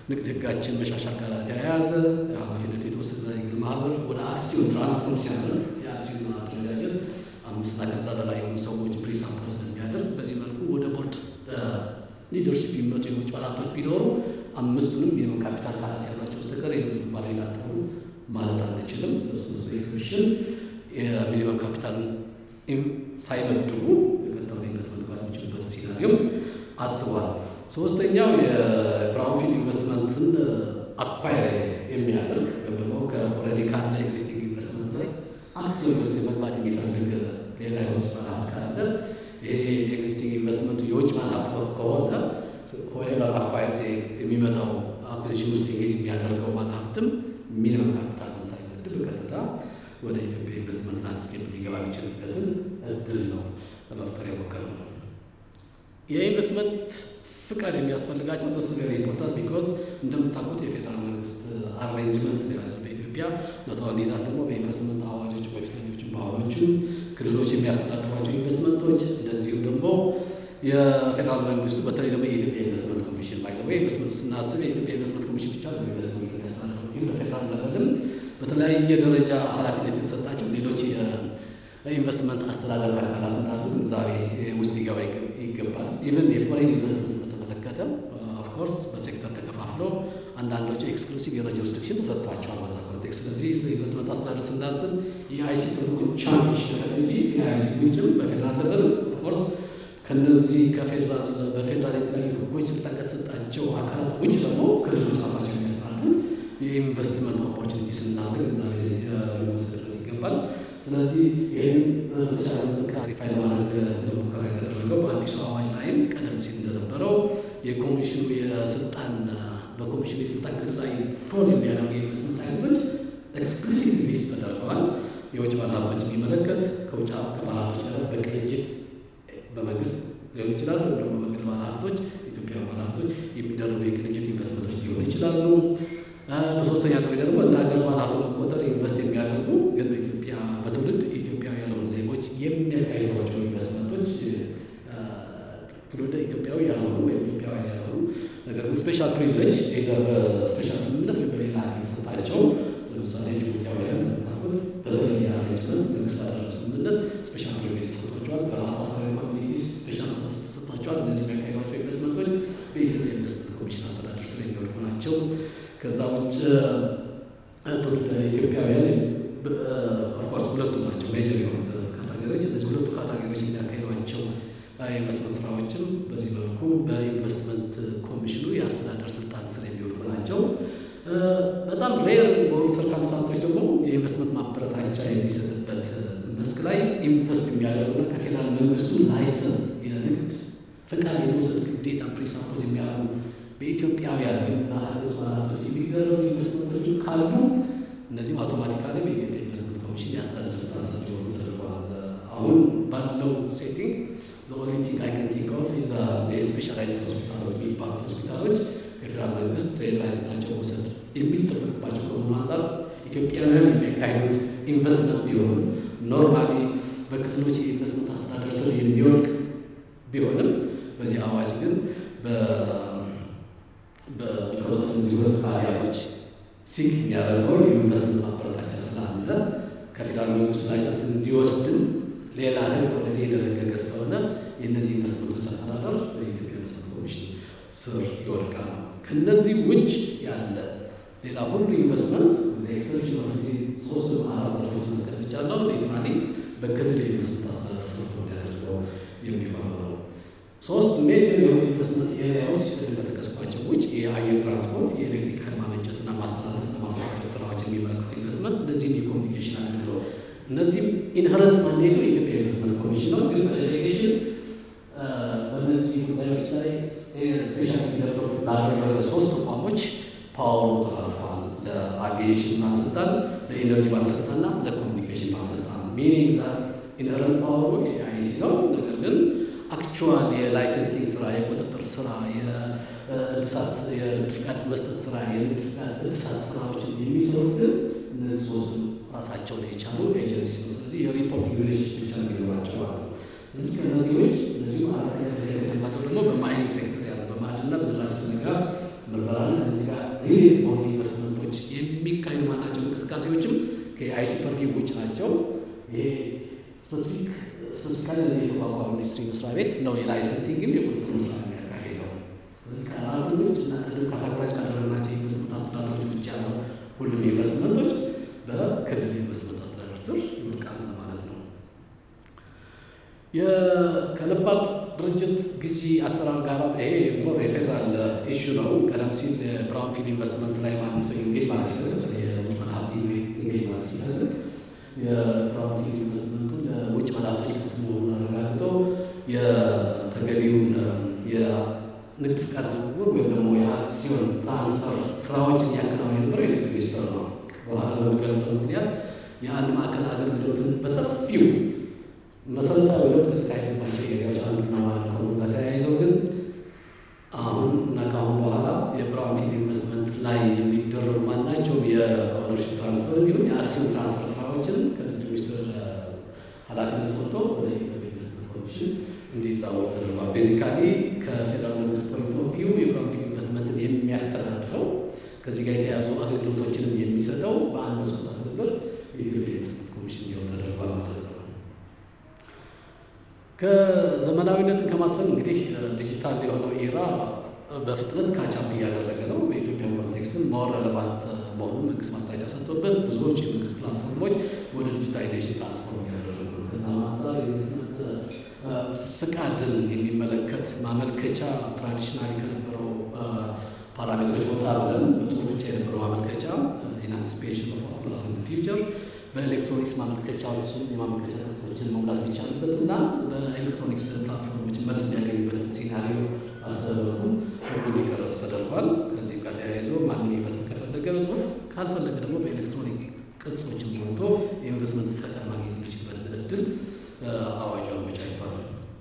ንግድ ሕጋችን መሻሻል ጋር ተያያዘ ኃላፊነቱ የተወሰነ የግል ማህበር ወደ አክሲዮን ትራንስፎርም ሲያደርግ የአክሲዮን አደረጃጀት አምስትና ከዛ በላይ የሆኑ ሰዎች ፕሪሳምፕ ስለሚያደርግ በዚህ መልኩ ወደ ቦርድ ሊደርሽፕ የሚመጡ የውጭ ባለሀብቶች ቢኖሩ አምስቱንም ሚኒመም ካፒታል ካላስያዛቸው በስተቀር የመንግስት ባለ ላጠሩ ማለት አንችልም። ስለሱ ኤግዚቢሽን የሚኒመም ካፒታልን ሳይመድቡ የቀጣውን ኢንቨስትመንት መግባት የሚችሉበትን ሲናሪዮም አስቧል። ሶስተኛው የብራውንፊልድ ኢንቨስትመንትን አኳየር የሚያደርግ ወይም ደግሞ ከኦልሬዲ ካለ ኤግዚስቲንግ ኢንቨስትመንት ላይ አክሲዮን ውስጥ መግባት የሚፈልግ ሌላ የውጭ ባለሀብት ካለ ይሄ ኤግዚስቲንግ ኢንቨስትመንቱ የውጭ ባለሀብት ከሆነ ሆኤቨር አኳየር የሚመጣው አኩዚሽን ውስጥ ኤንጌጅ የሚያደርገው ባለሀብትም ሚኒመም ካፒታልን ሳይመድብ በቀጥታ ወደ ኢትዮጵያ ኢንቨስትመንት ላንድስኬፕ ሊገባ የሚችልበትን እድል ነው ለመፍጠር የሞከረው። የኢንቨስትመንት ፍቃድ የሚያስፈልጋቸው ስ ቬሪ ኢምፖርታንት ቢኮዝ እንደምታውቁት የፌዴራል መንግስት አሬንጅመንት ነው ያለ በኢትዮጵያ መተዋን ይዛት ደግሞ በኢንቨስትመንት አዋጆች በፊተኞችም በአሁኖችም ክልሎች የሚያስተዳድሯቸው ኢንቨስትመንቶች እንደዚሁም ደግሞ የፌዴራል መንግስቱ በተለይ ደግሞ የኢትዮጵያ ኢንቨስትመንት ኮሚሽን ባይዘ ወይ ኢንቨስትመንት ስናስብ የኢትዮጵያ ኢንቨስትመንት ኮሚሽን ብቻ ነው ኢንቨስትመንት የሚያስተዳድረው። ይህም በፌዴራል ለቨልም በተለያየ ደረጃ ኃላፊነት የተሰጣቸው ሌሎች የኢንቨስትመንት አስተዳደር አካላት እንዳሉ ግንዛቤ ውስጥ ሊገባ ይገባል። ኢቨን የፎሬን ኢንቨስትመንት በተመለከተ ኦፍኮርስ በሴክተር ተከፋፍለው አንዳንዶቹ ኤክስክሉሲቭ የሆነ ጁሪስዲክሽን ተሰጥቷቸዋል በዛ ኮንቴክስት። ስለዚህ ስለ ኢንቨስትመንት አስተዳደር ስናስብ የአይሲ ትልቁን ቻምፒሽ ነገር እንጂ የአይሲ ውጭም በፌዴራል ለቨል ኦፍኮርስ ከነዚህ ከፌዴራል በፌዴራል የተለያዩ ህጎች ስልጣን ከተሰጣቸው አካላት ውጭ ደግሞ ክልሎች ራሳቸው የሚያስተዳድሩት የኢንቨስትመንት ኦፖርቹኒቲ ስናለ ግንዛቤ ሊወሰድበት ይገባል። ስለዚህ ይህን በተቻለ ክላሪፋይ ለማድረግ ለሙከራ የተደረገው በአዲሱ አዋጅ ላይም ቀደም ሲል እንደነበረው የኮሚሽኑ የስልጣን በኮሚሽኑ የስልጣን ክልል ላይ ፎል የሚያደርጉ የኢንቨስትመንት አይነቶች ኤክስፕሊሲት ሊስት ተደርገዋል። የውጭ ባለሀብቶች የሚመለከት ከውጭ ባለሀብቶች ጋር በቅንጅት በመንግስት ሊሆን ይችላል፣ ወይም ደግሞ በግል ባለሀብቶች ኢትዮጵያዊ ባለሀብቶች የሚደረጉ የቅንጅት ኢንቨስትመንቶች ሊሆኑ ይችላሉ። በሶስተኛ ደረጃ ደግሞ እንደ ሀገር ባለሀብት መቆጠር ኢንቨስት የሚያደርጉ ግን በኢትዮጵያ በትውልድ ኢትዮጵያዊ ያልሆኑ ዜጎች የሚያካሂዷቸው ኢንቨስትመንቶች ትውልደ ኢትዮጵያዊ ያልሆኑ ወይም ኢትዮጵያውያን ያልሆኑ ነገር ግን ስፔሻል ፕሪቪሌጅ ኤዘር በስፔሻል ስምምነት ወይም በሌላ የተሰጣቸው ለምሳሌ ጅቡቲያውያን ታቁት በተለየ አሬንጅመንት መንግስት ባደረገው ስምምነት ስፔሻል ፕሪቪሌጅ ተሰጥቷቸዋል። በራስ አፍሪካዊ ኮሚኒቲስ ስፔሻል ስታተስ ተሰጥቷቸዋል። እነዚህ የሚያካሂዷቸው ኢንቨስትመንቶች በኢትዮጵያ ኢንቨስትመንት ኮሚሽን አስተዳደር ስር የሚወድቁ ናቸው። ከዛ ውጭ ትውልደ ኢትዮጵያውያን ኦፍኮርስ ሁለቱ ናቸው ሜጀር የሆኑት ካታጎሪዎች። እነዚህ ሁለቱ ካታጎሪዎች የሚያካሂዷቸው የኢንቨስትመንት ስራዎችም በዚህ መልኩ በኢንቨስትመንት ኮሚሽኑ የአስተዳደር ስልጣን ስር የሚወድቁ ናቸው። በጣም ሬር በሆኑ ሰርከምስታንሶች ደግሞ የኢንቨስትመንት ማበረታቻ የሚሰጥበት መስክ ላይ ኢንቨስት የሚያደርጉና ከፌዴራል መንግስቱ ላይሰንስ የንግድ ፈቃድ የመውሰድ ግዴታ ፕሪሳፖዝ የሚያደርጉ በኢትዮጵያውያን ወይም በሀገር ባለሀብቶች የሚደረጉ ኢንቨስትመንቶች ካሉ እነዚህም አውቶማቲካሊ በኢትዮጵያ ኢንቨስትመንት ኮሚሽን የአስተዳደር ስልጣን ስር ሊሆኑ ተደርገዋል። አሁን ባለው ሴቲንግ ዘ ኦንሊ ቲንግ አይ ካን ቲንክ ኦፍ ኢዝ የስፔሻላይዝድ ሆስፒታሎች የሚባሉት ሆስፒታሎች ከፌዴራል መንግስት ትሬድ ላይሰንሳቸው መውሰድ የሚጠበቅባቸው ከመሆኑ አንጻር ኢትዮጵያውያን የሚያካሂዱት ኢንቨስትመንት ቢሆኑ ኖርማሊ በክልሎች የኢንቨስትመንት አስተዳደር ስር የሚወድቅ ቢሆንም በዚህ አዋጅ ግን በቢኮዝ እነዚህ ሁለት ባህሪያቶች ሲክ የሚያደርገው የኢንቨስትመንት ማበረታቻ ስላለ ከፌዴራል መንግስቱ ላይሰንስ እንዲወስድም ሌላ ህግ ኦልሬዲ የደነገገ ስለሆነ የእነዚህ ኢንቨስትመንቶች አስተዳደር በኢትዮጵያ ኢንቨስትመንት ኮሚሽን ስር ይወድቃል። ከነዚህ ውጭ ያለ ሌላ ሁሉ ኢንቨስትመንት ኤክሰፕሽን ጊዜ ሶስት አራት ዘርፎች ማስቀምጫለሁ። ሌትራሊ በክልል የኢንቨስትመንት አስተዳደር ስር ያደርገው የሚሆነው ነው። ሶስት ሜጀር የሆኑ ኢንቨስትመንት ኤሪያዎች ቅድም በጠቀስኳቸው ውጭ የአየር ትራንስፖርት፣ የኤሌክትሪክ ኃይል ማመንጨትና ማስተላለፍና ማሰራጨት ስራዎች የሚመለከቱ ኢንቨስትመንት፣ እንደዚህም የኮሚኒኬሽን አገልግሎት እነዚህም ኢንሄረንት ማንዴቱ የኢትዮጵያ ኢንቨስትመንት ኮሚሽን ነው። ግን በዴሌጌሽን በእነዚህ ጉዳዮች ላይ ስፔሻሊቲ ዴቨሎፕ ላደረገ ሶስት ተቋሞች ፓወሩ ተላልፈዋል። ለአቪዬሽን ባለስልጣን፣ ለኢነርጂ ባለስልጣንና ለኮሚኒኬሽን ባለስልጣን ሚኒንግ ዛት ኢንሄረንት ፓወሩ የአይሲ ነው። ነገር ግን አክቹዋል የላይሰንሲንግ ስራ፣ የቁጥጥር ስራ፣ የእድሳት የንግድ ፍቃድ መስጠት ስራ፣ የንግድ ፍቃድ እድሳት ስራዎችን የሚሰሩት ግን እነዚህ ሶስቱ ራሳቸውን የቻሉ ኤጀንሲ ነው። ስለዚህ የሪፖርቲንግ ሪሌሽንሽፕ ብቻ ነው የሚኖራቸው ማለት ነው። ስለዚህ ከነዚህ ውጭ እነዚሁ አራተኛ ደረጃ የተቀመጠው ደግሞ በማይኒንግ ሴክተር ያለ በማዕድንና በነዳጅ ፍለጋ ምርመራ አለ። ከዚህ ጋር ሪሌት በሆኑ ኢንቨስትመንቶች የሚካሄዱ ማናቸው እንቅስቃሴዎችም ከአይሲ ፐርቪው ውጭ ናቸው። ይሄ ስፔሲፊክ ስፔሲፊካሊ ለዚህ የተቋቋመ ሚኒስትሪ መስሪያ ቤት ነው የላይሰንሲንግም የቁጥጥር ስራ የሚያካሄደው። ስለዚህ ከአራቱ ውጭ እና ቅድም ካታጎራይዝ ካደረግናቸው ኢንቨስትመንት አስተዳደሮች ውጭ ያለው ሁሉም ኢንቨስትመንቶች በክልል ኢንቨስትመንት አስተዳደር ስር ይወድቃሉ ማለት ነው። ከነባር ድርጅት ግዢ አሰራር ጋር ይሄ ሞር የፌዴራል ኢሹ ነው። ቀደም ሲል የብራውንፊልድ ኢንቨስትመንት ላይ ማንም ሰው ኢንጌጅ ማለት ሲፈልግ የውጭ ባለሀብት ኢንጌጅ ማለት ሲፈልግ የብራውንፊልድ ኢንቨስትመንቱ ለውጭ ባለሀብቶች ክፍት መሆኑን አረጋግጦ የተገቢውን የንግድ ፍቃድ ዝውውር ወይም ደግሞ የአክሲዮን ትራንስፈር ስራዎችን እያከናወነ የነበረው የንግድ ሚኒስቴር ነው። በኋላ በሚገልጸው ምክንያት የአንድ ማዕከል አገልግሎትን በሰፊው መሰረታዊ ለውጥ ከተካሄደባቸው ኤሪያዎች አንዱና ዋና ከሆኑ ጋር ተያይዘው ግን አሁን እና ከአሁን በኋላ የብራውንፊልድ ኢንቨስትመንት ላይ የሚደረጉ ማናቸውም የኦነርሽፕ ትራንስፈር እንዲሁም የአክሲዮን ትራንስፈር ስራዎችን ከንግድ ሚኒስትር ኃላፊነት ወጥቶ ወደ ኢትዮጵያ ኢንቨስትመንት ኮሚሽን እንዲዛወር ተደርጓል። ቤዚካሊ ከፌዴራል መንግስት ፖይንት ኦፍ ቪው የብራውንፊልድ ኢንቨስትመንትን የሚያስተዳድረው ከዚህ ጋር የተያዙ አገልግሎቶችንም የሚሰጠው በአንድ መስኮት አገልግሎት የኢትዮጵያ ኢንቨስትመንት ኮሚሽን እንዲሆን ተደርጓል ማለት ነው። ከዘመናዊነትን ከማስፈን እንግዲህ ዲጂታል የሆነው ኤራ በፍጥነት ካቻፕ እያደረገ ነው። በኢትዮጵያ ኮንቴክስትም ማወር ረለቫንት መሆኑን መንግስት ማቅጣጫ ሰጥቶበት ብዙዎች የመንግስት ፕላትፎርሞች ወደ ዲጂታይዜሽን ትራንስፎርም እያደረጉ ነው። ከዛ አንጻር የኢንቨስትመንት ፍቃድን የሚመለከት ማመልከቻ ትራዲሽናሊ ከነበረው ፓራሜትሮች ወጣ ብለን በጽሁፍ ብቻ የነበረው ማመልከቻ ኢን አንቲሲፔሽን ኦፍ ዋት ዊል ሃፕን ኢን ፊውቸር በኤሌክትሮኒክስ ማመልከቻዎችን የማመልከቻ ቅጾችን መሙላት የሚቻልበት እና በኤሌክትሮኒክስ ፕላትፎርሞች መልስ የሚያገኙበትን ሲናሪዮ አሰበኩ ህጉ እንዲቀረጽ ተደርጓል። ከዚህም ጋር ተያይዞ ማንም ኢንቨስት ከፈለገ በጽሁፍ ካልፈለገ ደግሞ በኤሌክትሮኒክ ቅጾችን ሞልቶ የኢንቨስትመንት ፈቃድ ማግኘት የሚችልበትን እድል አዋጁ አመቻችቷል።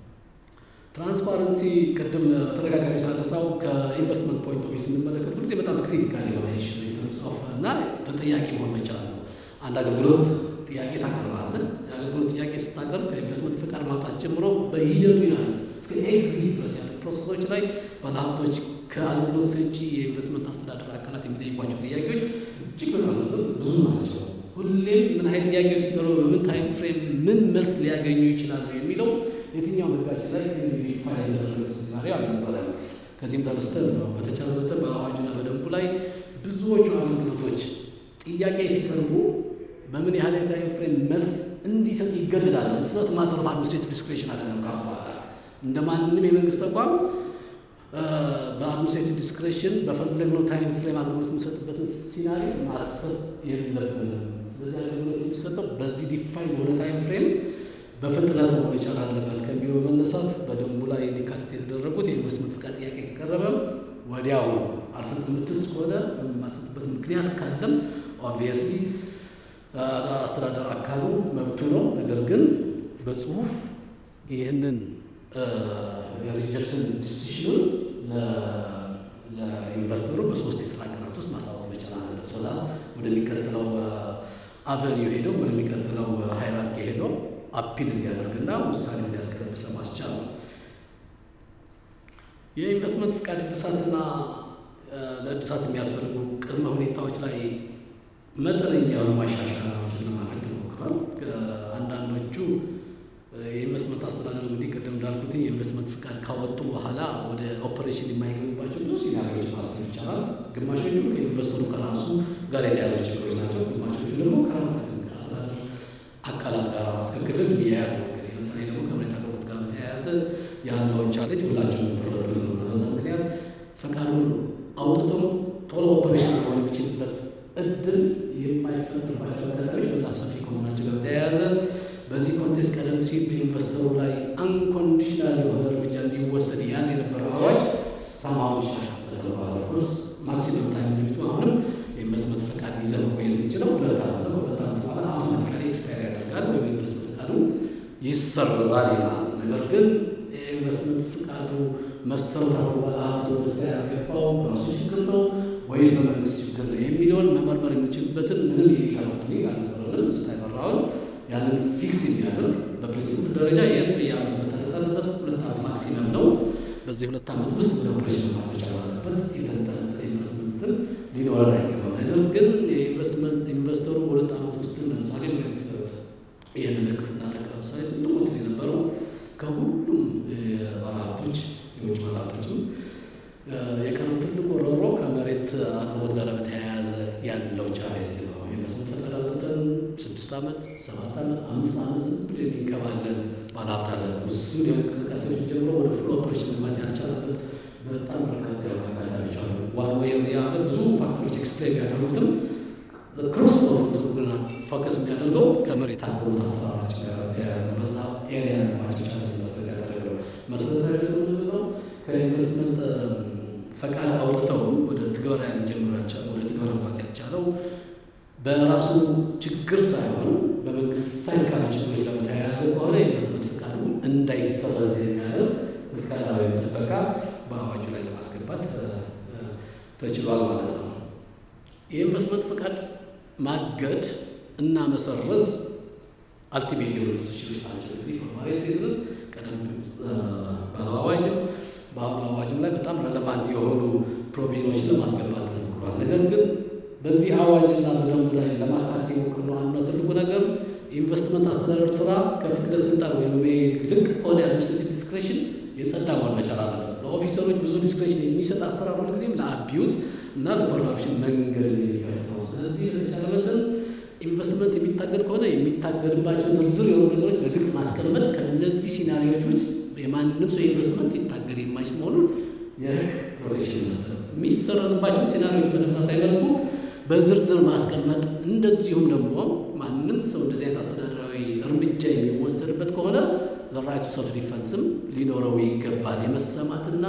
ትራንስፓረንሲ ቅድም በተደጋጋሚ ሳነሳው ከኢንቨስትመንት ፖይንት ኦፍ ቪው ስንመለከት ሁልጊዜ በጣም ክሪቲካል የሆነ ጽሁፍ እና ተጠያቂ መሆን መቻል ነው። አንድ አገልግሎት ጥያቄ ታቀርባለህ። የአገልግሎት ጥያቄ ስታቀርብ ከኢንቨስትመንት ፍቃድ ማውጣት ጀምሮ በሂደቱ ያሉ እስከ ኤግዚት ድረስ ያሉ ፕሮሰሶች ላይ ባለሀብቶች ከአገልግሎት ሰጪ የኢንቨስትመንት አስተዳደር አካላት የሚጠይቋቸው ጥያቄዎች እጅግ በጣም ብዙ ናቸው። ሁሌም ምን አይነት ጥያቄዎች ሲቀርቡ በምን ታይም ፍሬም ምን መልስ ሊያገኙ ይችላሉ የሚለው የትኛው ህጋችን ላይ ፋይል የተደረገ ሲናሪዮ አልነበረም። ከዚህም ተነስተን ነው በተቻለ መጠን በአዋጁና በደንቡ ላይ ብዙዎቹ አገልግሎቶች ጥያቄ ሲቀርቡ በምን ያህል የታይም ፍሬም መልስ እንዲሰጥ ይገደዳል። ስለት ማተር ኦፍ አድሚኒስትሬቲቭ ዲስክሬሽን አይደለም። ካሁን በኋላ እንደ ማንም የመንግስት ተቋም በአድሚኒስትሬቲቭ ዲስክሬሽን በፈለግነው ታይም ፍሬም አገልግሎት የሚሰጥበትን ሲናሪ ማሰብ የለብንም። ስለዚህ አገልግሎት የሚሰጠው በዚህ ዲፋይን በሆነ ታይም ፍሬም በፍጥነት ነው መቻል አለበት ከሚለው በመነሳት በደንቡ ላይ እንዲካተት የተደረጉት የኢንቨስትመንት ፍቃድ ጥያቄ ከቀረበ ወዲያው ነው። አልሰጥ የምትል ከሆነ የማልሰጥበት ምክንያት ካለም ኦብቪየስሊ አስተዳደር አካሉ መብቱ ነው። ነገር ግን በጽሁፍ ይህንን የሪጀክሽን ዲሲሽኑን ለኢንቨስተሩ በሶስት የስራ ቀናት ውስጥ ማሳወቅ መቻል አለበት። ሶዛ ወደሚቀጥለው አቨኒው ሄደው ወደሚቀጥለው ሃይራርኪ ሄደው አፒል እንዲያደርግና ውሳኔ እንዲያስቀረብስ ለማስቻል ነው። የኢንቨስትመንት ፍቃድ እድሳትና ለእድሳት የሚያስፈልጉ ቅድመ ሁኔታዎች ላይ መጠነኛ የሆኑ ማሻሻያዎችን ለማድረግ ተሞክሯል። አንዳንዶቹ የኢንቨስትመንት አስተዳደር እንግዲህ ቅድም እንዳልኩት የኢንቨስትመንት ፍቃድ ካወጡ በኋላ ወደ ኦፐሬሽን የማይገቡባቸው ብዙ ሲናሪዎች ማሰብ ይቻላል። ግማሾቹ ከኢንቨስተሩ ከራሱ ጋር የተያዙ ችግሮች ናቸው። ግማሾቹ ደግሞ ከራሳችን አስተዳደር አካላት ጋር እስከ ክልል የሚያያዝ ነው። እንግዲህ በተለይ ደግሞ ከመሬት አቅርቦት ጋር በተያያዘ ያለውን ቻሌንጅ ሁላቸው የምትረዱት ነው። በዛ ምክንያት ፈቃዱን አውጥቶም ቶሎ ኦፐሬሽን መሆን የሚችልበት እድል የማይፈጥርባቸው አጋጣሚዎች በጣም ሰፊ ከመሆናቸው ጋር ተያያዘ በዚህ ኮንቴክስት ቀደም ሲል በኢንቨስተሩ ላይ አንኮንዲሽናል የሆነ እርምጃ እንዲወሰድ ያዝ የነበረው አዋጅ ሰማዊ ሻሻ ተደርጓል። ኦፍኮርስ ማክሲመም ታይም ሊሚቱ አሁንም የኢንቨስትመንት ፈቃድ ይዘህ መቆየት የሚችለው ሁለት ዓመት ነው። ሁለት ዓመት በኋላ አውቶማቲካሊ ኤክስፓየር ያደርጋል ወይም ኢንቨስትመንት ፈቃዱ ይሰረዛል ይላል። ነገር ግን የኢንቨስትመንት ፈቃዱ መሰረታዊ ባለሀብቱ ወደ ስራ ያልገባው በራሱ ችግር ነው ወይስ በመንግስት ችግር ነው የሚለውን መመርመር የሚችልበትን ምንም የሊጋል ኦፕኒንግ አልነበረንም። ስታይ መራውን ያንን ፊክስ የሚያደርግ በፕሪንሲፕል ደረጃ የስ በየዓመቱ መታደስ አለበት። ሁለት ዓመት ማክሲመም ነው። በዚህ ሁለት ዓመት ውስጥ ወደ ኦፕሬሽን መግባት መቻል አለበት። የተደረገበት የተንጠለጠለ ኢንቨስትመንትን ሊኖረን አይገባም። ነገር ግን የኢንቨስትመንት ኢንቨስተሩ በሁለት ዓመት ውስጥ ለምሳሌ መሬት ይህንን ህግ ስናደርግ ለምሳሌ ትልቁ እንትን የነበረው ከሁሉም ባለሀብቶች የውጭ ባለሀብቶችም የቀረው ትልቁ ሮሮ ከመሬት አቅርቦት ጋር በተያያዘ ያለው ቻሌንጅ ነው። ኢንቨስትመንት ፈቃድ አውጥተን ስድስት ዓመት ሰባት ዓመት አምስት ዓመት ዝም ብሎ የሚንከባለን ባለሀብት አለ። እሱን የእንቅስቃሴዎች ጀምሮ ወደ ፍሎ ኦፕሬሽን መግባት ያልቻለበት በጣም በርካታ የሆኑ አጋጣሚዎች አሉ። ዋን ወይ ዚ ሀገር ብዙ ፋክተሮች ኤክስፕሌን ቢያደርጉትም ክሮስ ግና ፎከስ የሚያደርገው ከመሬት አቅርቦት አሰራራችን ጋር ተያያዘ በዛ ኤሪያ ያለባቸው ቻሌንጅ መሰረት ያደረገው መሰረታዊ ደግሞ ምንድነው ከኢንቨስትመንት ፈቃድ አውጥተው ወደ ትግበራ ሊጀምሩ ያልቻለው ወደ ትግበራ መግባት ያልቻለው በራሱ ችግር ሳይሆን በመንግስት ሳይድ ካሉ ችግሮች ጋር በተያያዘ ከሆነ የኢንቨስትመንት ፈቃዱ እንዳይሰረዝ የሚያደርግ ምትከላ ወይም ጥበቃ በአዋጁ ላይ ለማስገባት ተችሏል ማለት ነው። የኢንቨስትመንት ፈቃድ ማገድ እና መሰረዝ አልቲሜት የሆኑ ዲሲሽኖች ናቸው። እንግዲህ ፎርማሊስት ቢዝነስ ቀደም ባለው አዋጅም በአሁኑ አዋጅም ላይ በጣም ረለቫንት የሆኑ ፕሮቪዥኖችን ለማስገባት ተሞክሯል። ነገር ግን በዚህ አዋጅና በደንቡ ላይ ለማካተት የሞከርነው አንዱ ትልቁ ነገር ኢንቨስትመንት አስተዳደር ስራ ከፍቅደ ስልጣን ወይም ልቅ ከሆነ የአድሚኒስትሬቲቭ ዲስክሬሽን የጸዳ መሆን መቻል አለበት። ለኦፊሰሮች ብዙ ዲስክሬሽን የሚሰጥ አሰራር ሁልጊዜም ለአቢዩዝ እና ለኮራፕሽን መንገድ የሚከፍት ነው። ስለዚህ የተቻለ መጠን ኢንቨስትመንት የሚታገድ ከሆነ የሚታገድባቸው ዝርዝር የሆኑ ነገሮች በግልጽ ማስቀመጥ ከነዚህ ሲናሪዎች ውጭ የማንም ሰው ኢንቨስትመንት ሊታገድ የማይችል መሆኑን የህግ ፕሮቴክሽን መስጠት፣ የሚሰረዝባቸው ሲናሪዎች በተመሳሳይ መልኩ በዝርዝር ማስቀመጥ፣ እንደዚሁም ደግሞ ማንም ሰው እንደዚህ አይነት አስተዳደራዊ እርምጃ የሚወሰድበት ከሆነ ራይቱ ሰልፍ ዲፈንስም ሊኖረው ይገባል። የመሰማትና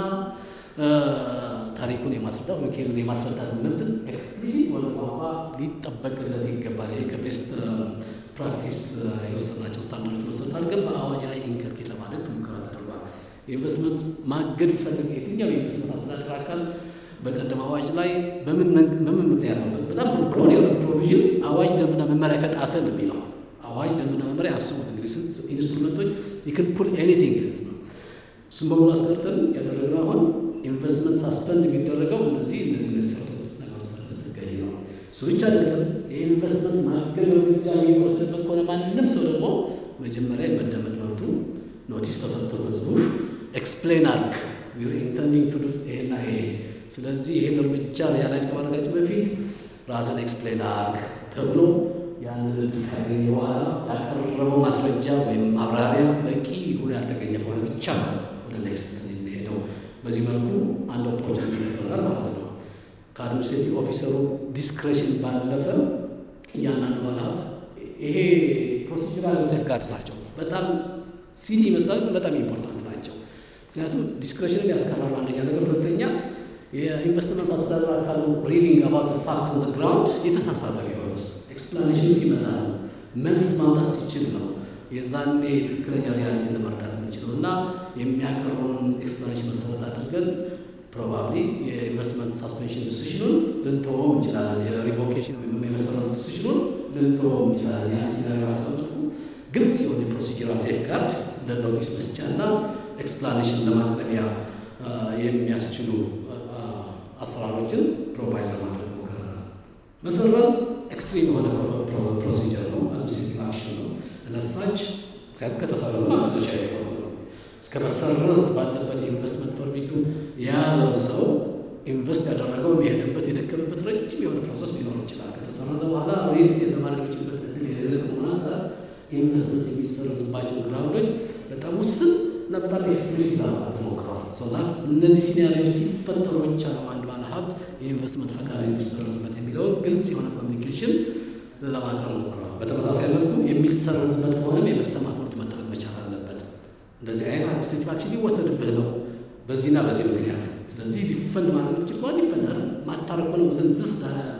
ታሪኩን የማስረዳት ወይም ኬዙን የማስረዳት መብትን ኤክስፕሊሲት ወደ ቋንቋ ሊጠበቅለት ይገባል። ይሄ ከቤስት ፕራክቲስ የወሰናቸው ስታንዳርዶች መሰረት አድርገን በአዋጅ ላይ ኢንከርኬት ለማድረግ ሙከራ ተደርጓል። የኢንቨስትመንት ማገድ ቢፈልግ የትኛው የኢንቨስትመንት አስተዳደር አካል በቀደም አዋጅ ላይ በምን ምክንያት ነው? በጣም ብሮድ የሆነ ፕሮቪዥን አዋጅ ደንብና መመሪያ ከጣሰ ነው የሚለው አዋጅ ደንብና መመሪያ አስቡት እንግዲህ ስንት ኢንስትሩመንቶች ይክን ፑል ኤኒቲንግ ነው። እሱም በሙሉ አስቀርተን ያደረግነው አሁን ኢንቨስትመንት ሳስፐንድ የሚደረገው እነዚህ እነዚህ እነዚህ ነገሮች ስትገኝ ነው። እሱ ብቻ አይደለም። የኢንቨስትመንት ማገድ እርምጃ የሚወሰድበት ከሆነ ማንም ሰው ደግሞ መጀመሪያ የመደመጥ መብቱ ኖቲስ ተሰጥቶት በጽሁፍ ኤክስፕሌን አርግ ዊር ኢንተንዲንግ ቱ ይሄና ይሄ ስለዚህ ይህን እርምጃ ሪያላይዝ ከማድረጋችን በፊት ራስን ኤክስፕሌን አርግ ተብሎ ያንን እድል ካገኘ በኋላ ያቀረበው ማስረጃ ወይም ማብራሪያ በቂ ይሁን ያልተገኘ ከሆነ ብቻ ነው ወደ ኔክስት የሚሄደው። በዚህ መልኩ አንድ ኦፖርቹኒቲ ይፈጥራል ማለት ነው። ከአድሚኒስትሬቲቭ ኦፊሰሩ ዲስክሬሽን ባለፈ እያንዳንዱ ባለሀብት ይሄ ፕሮሲጀራል ሴፍ ጋርድስ ናቸው። በጣም ሲሊ ይመስላል፣ ግን በጣም ኢምፖርታንት ናቸው። ምክንያቱም ዲስክሬሽንን ያስቀራሉ። አንደኛ ነገር፣ ሁለተኛ የኢንቨስትመንት አስተዳደር አካሉ ሪዲንግ አባት ፋክስ ኦን ግራውንድ የተሳሳተ ቢሆንስ ኤክስፕላኔሽን ሲመጣ ነው መልስ ማምጣት ሲችል ነው የዛኔ ትክክለኛ ሪያሊቲ ለመረዳት የምንችለው እና የሚያቀርበውን ኤክስፕላኔሽን መሰረት አድርገን ፕሮባብሊ የኢንቨስትመንት ሳስፔንሽን ዲሲሽኑን ልንተወው እንችላለን። የሪቮኬሽን ወይም የመሰረት ዲሲሽኑን ልንተወው እንችላለን። ያን ሲናሪ አሰብኩ ግልጽ የሆነ የፕሮሲጀራል ሴፍ ጋርድ ለኖቲስ መስጫ እና ኤክስፕላኔሽን ለማቅረቢያ የሚያስችሉ አሰራሮችን ፕሮቫይድ ለማድረግ ሞክረናል። መሰረዝ ኤክስትሪም የሆነ ፕሮሲጀር ነው፣ አድሚኒስትሬቲቭ አክሽን ነው። እነሳች ከተሰረዘ መመለሻ የሆነ ነው። እስከ መሰረዝ ባለበት የኢንቨስትመንት ፐርሚቱ የያዘው ሰው ኢንቨስት ያደረገው የሄደበት የደከመበት ረጅም የሆነ ፕሮሰስ ሊኖር ይችላል። ከተሰረዘ በኋላ ሪል ስቴት ለማድረግ የሚችልበት እድል የሌለ ከመሆኑ አንጻር ኢንቨስትመንት የሚሰረዝባቸው ግራውንዶች በጣም ውስን እና በጣም ኤክስክሉሲቭ ለማለት ሞክረዋል። ሰውዛት እነዚህ ሲናሪዎች ሲፈጠሩ ብቻ ነው አንድ ባለ ሀብት የኢንቨስትመንት ፈቃድ የሚሰረዝበት የሚለውን ግልጽ የሆነ ኮሚኒኬሽን ለማቅረብ ሞክረዋል። በተመሳሳይ መልኩ የሚሰረዝበት ከሆነም የመሰማት መብት መጠበቅ መቻል አለበት። እንደዚህ አይነት አድሚኒስትሬቲቭ አክሽን ሊወሰድብህ ነው በዚህና በዚህ ምክንያት። ስለዚህ ዲፈንድ ማድረግ የምትችል ከሆነ ዲፈንድ አለ ማታረቅ ከሆነ ውዝን ዝስ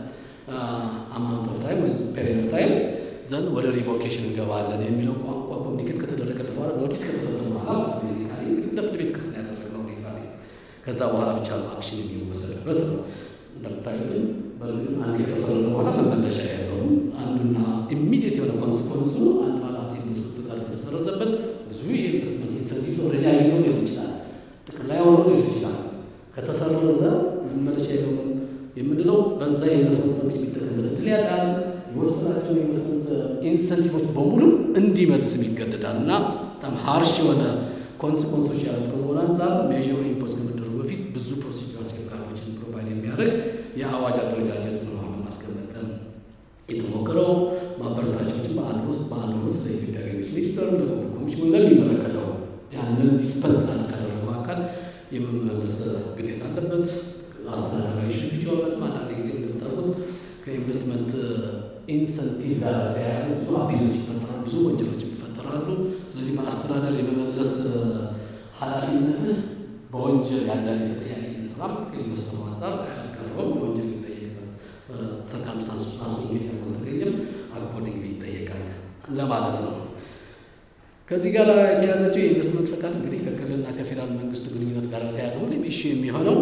አማውንት ኦፍ ታይም ወይ ፔሪድ ኦፍ ታይም ዘንድ ወደ ሪቮኬሽን እንገባለን የሚለው ቋንቋ ኮሚኒኬት ከተደረገለት በኋላ ኖቲስ ከተሰጠ በኋላ ለፍርድ ቤት ክስ ያደረግነው ሁኔታ ላይ ከዛ በኋላ ብቻ ነው አክሽን የሚወሰድበት ነው። እንደምታዩትም በእርግጥም አንድ ከተሰረዘ በኋላ መመለሻ ያለው አንዱና ኢሚዲየት የሆነ ኮንስኮንሱ አንድ ባለሀብት ኢንቨስትመንት ፈቃድ ከተሰረዘበት ብዙ የኢንቨስትመንት ኢንሰንቲቭ ኦልሬዲ አግኝቶ ሊሆን ይችላል፣ ጥቅም ላይ ሆኖ ሊሆን ይችላል። ከተሰረዘ ኢንሰንቲቮች በሙሉ እንዲመልስም ይገደዳል እና በጣም ሀርሽ የሆነ ኮንስኮንሶች ያሉት ከመሆኑ አንጻር ሜዥሩ ኢምፖዝ ከመደረጉ በፊት ብዙ ፕሮሲጀር ሴፍጋርዶችን ፕሮቫይድ የሚያደርግ የአዋጅ አደረጃጀት ነው አሁን ለማስቀመጥ የተሞከረው። ማበረታቻዎችን በአንድ ውስጥ በአንድ ውስጥ ለኢትዮጵያ ገቢዎች ሚኒስቴር፣ ለጉምሩክ ኮሚሽን ለሚመለከተው ያንን ዲስፐንስ ካደረገው አካል የመመለስ ግዴታ አለበት። አስተዳደራዊ ሽግግር ይሆናል። አንዳንድ ጊዜ እንደምታውቁት ከኢንቨስትመንት ኢንሰንቲቭ ጋር ተያያዘ ብዙ አቢዞች ይፈጠራሉ፣ ብዙ ወንጀሎች ይፈጠራሉ። ስለዚህ በአስተዳደር የመመለስ ኃላፊነትህ በወንጀል ያለን የተጠያቂነት ስራ ከኢንቨስተሩ አንጻር አያስቀረውም። በወንጀል የሚጠየቅበት ሰርከምስታንስ ራሱ ኢንጌጅ አልተገኘም፣ አኮርዲንግሊ ይጠየቃል ለማለት ነው። ከዚህ ጋር የተያዘችው የኢንቨስትመንት ፈቃድ እንግዲህ ከክልልና ከፌዴራል መንግስቱ ግንኙነት ጋር በተያያዘ ሁሌም ኢሹ የሚሆነው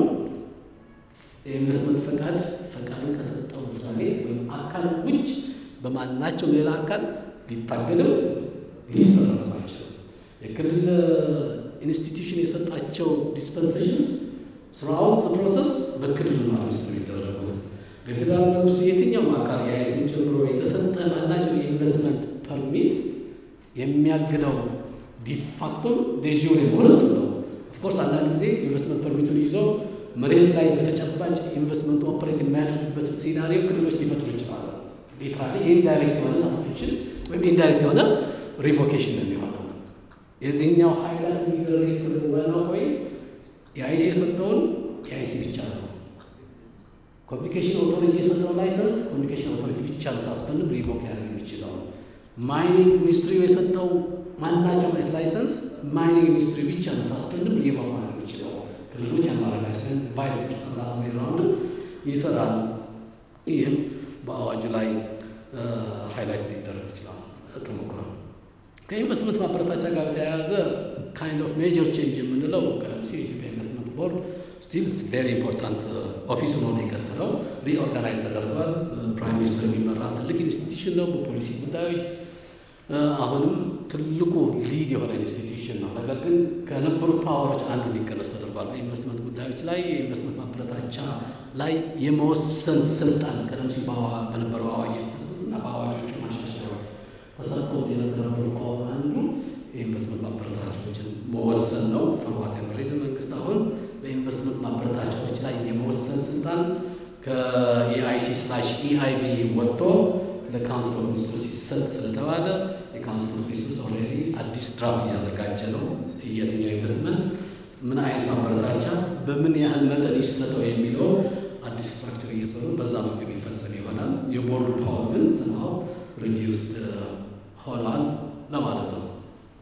የኢንቨስትመንት ፈቃድ ፈቃዱን ከሰጠው መስሪያ ቤት ወይም አካል ውጭ በማናቸው ሌላ አካል ሊታገድም ሊሰረዝም አይችልም። የክልል ኢንስቲትዩሽን የሰጣቸው ዲስፐንሴሽንስ ስራውት ፕሮሰስ በክልሉ ነው ውስጥ የሚደረጉት። በፌዴራል መንግስቱ የትኛውም አካል የአይስን ጨምሮ የተሰጠ ማናቸው የኢንቨስትመንት ፐርሚት የሚያግደው ዲፋክቶም ዴጂዮን ሁለቱም ነው። ኦፍኮርስ አንዳንድ ጊዜ ኢንቨስትመንት ፐርሚቱን ይዞ መሬት ላይ በተጨባጭ ኢንቨስትመንት ኦፐሬት የሚያደርግበትን ሲናሪዮ ክልሎች ሊፈጥሩ ይችላሉ። ሊትራሊ ኢንዳይሬክት የሆነ ሳስፔንሽን ወይም ኢንዳይሬክት የሆነ ሪቮኬሽን ነው የሚሆነው። የዚህኛው ሀይላንድ ሊደረግ ክልል ዋናው ወይም የአይሲ የሰጠውን የአይሲ ብቻ ነው። ኮሚኒኬሽን ኦቶሪቲ የሰጠውን ላይሰንስ ኮሚኒኬሽን ኦቶሪቲ ብቻ ነው ሳስፐንድ ሪቮክ ሊያደርግ የሚችለው። ማይኒንግ ሚኒስትሪ የሰጠው ማናቸው አይነት ላይሰንስ ማይኒንግ ሚኒስትሪ ብቻ ነው ሳስፐንድ ሪቮክ ማድረግ የሚችለው። ክልሎች አማራጫችን ቫይስ ፕሬዚዳንት ራስ ራውንድ ይሰራል። ይህም በአዋጁ ላይ ሃይላይት ሊደረግ ይችላል ተሞክሮ ከኢንቨስትመንት ማበረታቻ ጋር በተያያዘ ካይንድ ኦፍ ሜጀር ቼንጅ የምንለው ቀደም ሲል የኢትዮጵያ ኢንቨስትመንት ቦርድ ስቲል ቬሪ ኢምፖርታንት ኦፊስ ሆኖ ነው የቀጠለው። ሪኦርጋናይዝ ተደርጓል። ፕራይም ሚኒስትር የሚመራ ትልቅ ኢንስቲትዩሽን ነው በፖሊሲ ጉዳዮች አሁንም ትልቁ ሊድ የሆነ ኢንስቲትዩሽን ነው። ነገር ግን ከነበሩት ፓወሮች አንዱ እንዲቀነስ ተደርጓል። በኢንቨስትመንት ጉዳዮች ላይ የኢንቨስትመንት ማበረታቻ ላይ የመወሰን ስልጣን ቀደም ሲል በነበረው አዋጅ የተሰጡት እና በአዋጆቹ ማሻሻያ ተሰጥቶት የነበረው ፓወር አንዱ የኢንቨስትመንት ማበረታቻዎችን መወሰን ነው። ፍርዋት ሪዝን መንግስት አሁን በኢንቨስትመንት ማበረታቻዎች ላይ የመወሰን ስልጣን ከኤአይሲ ስላሽ ኢአይቢ ወጥቶ ለካውንስል ኦፍ ሚኒስትርስ ሲሰጥ ስለተባለ የካውንስል ኦፍ ሚኒስትርስ ኦልሬዲ አዲስ ድራፍት እያዘጋጀ ነው። የትኛው ኢንቨስትመንት ምን አይነት ማበረታቻ በምን ያህል መጠን ይሰጠው የሚለው አዲስ ስትራክቸር እየሰሩ በዛ መልኩ የሚፈጸም ይሆናል። የቦርዱ ፓወር ግን ስናው ሪዲውስድ ሆኗል ለማለት ነው።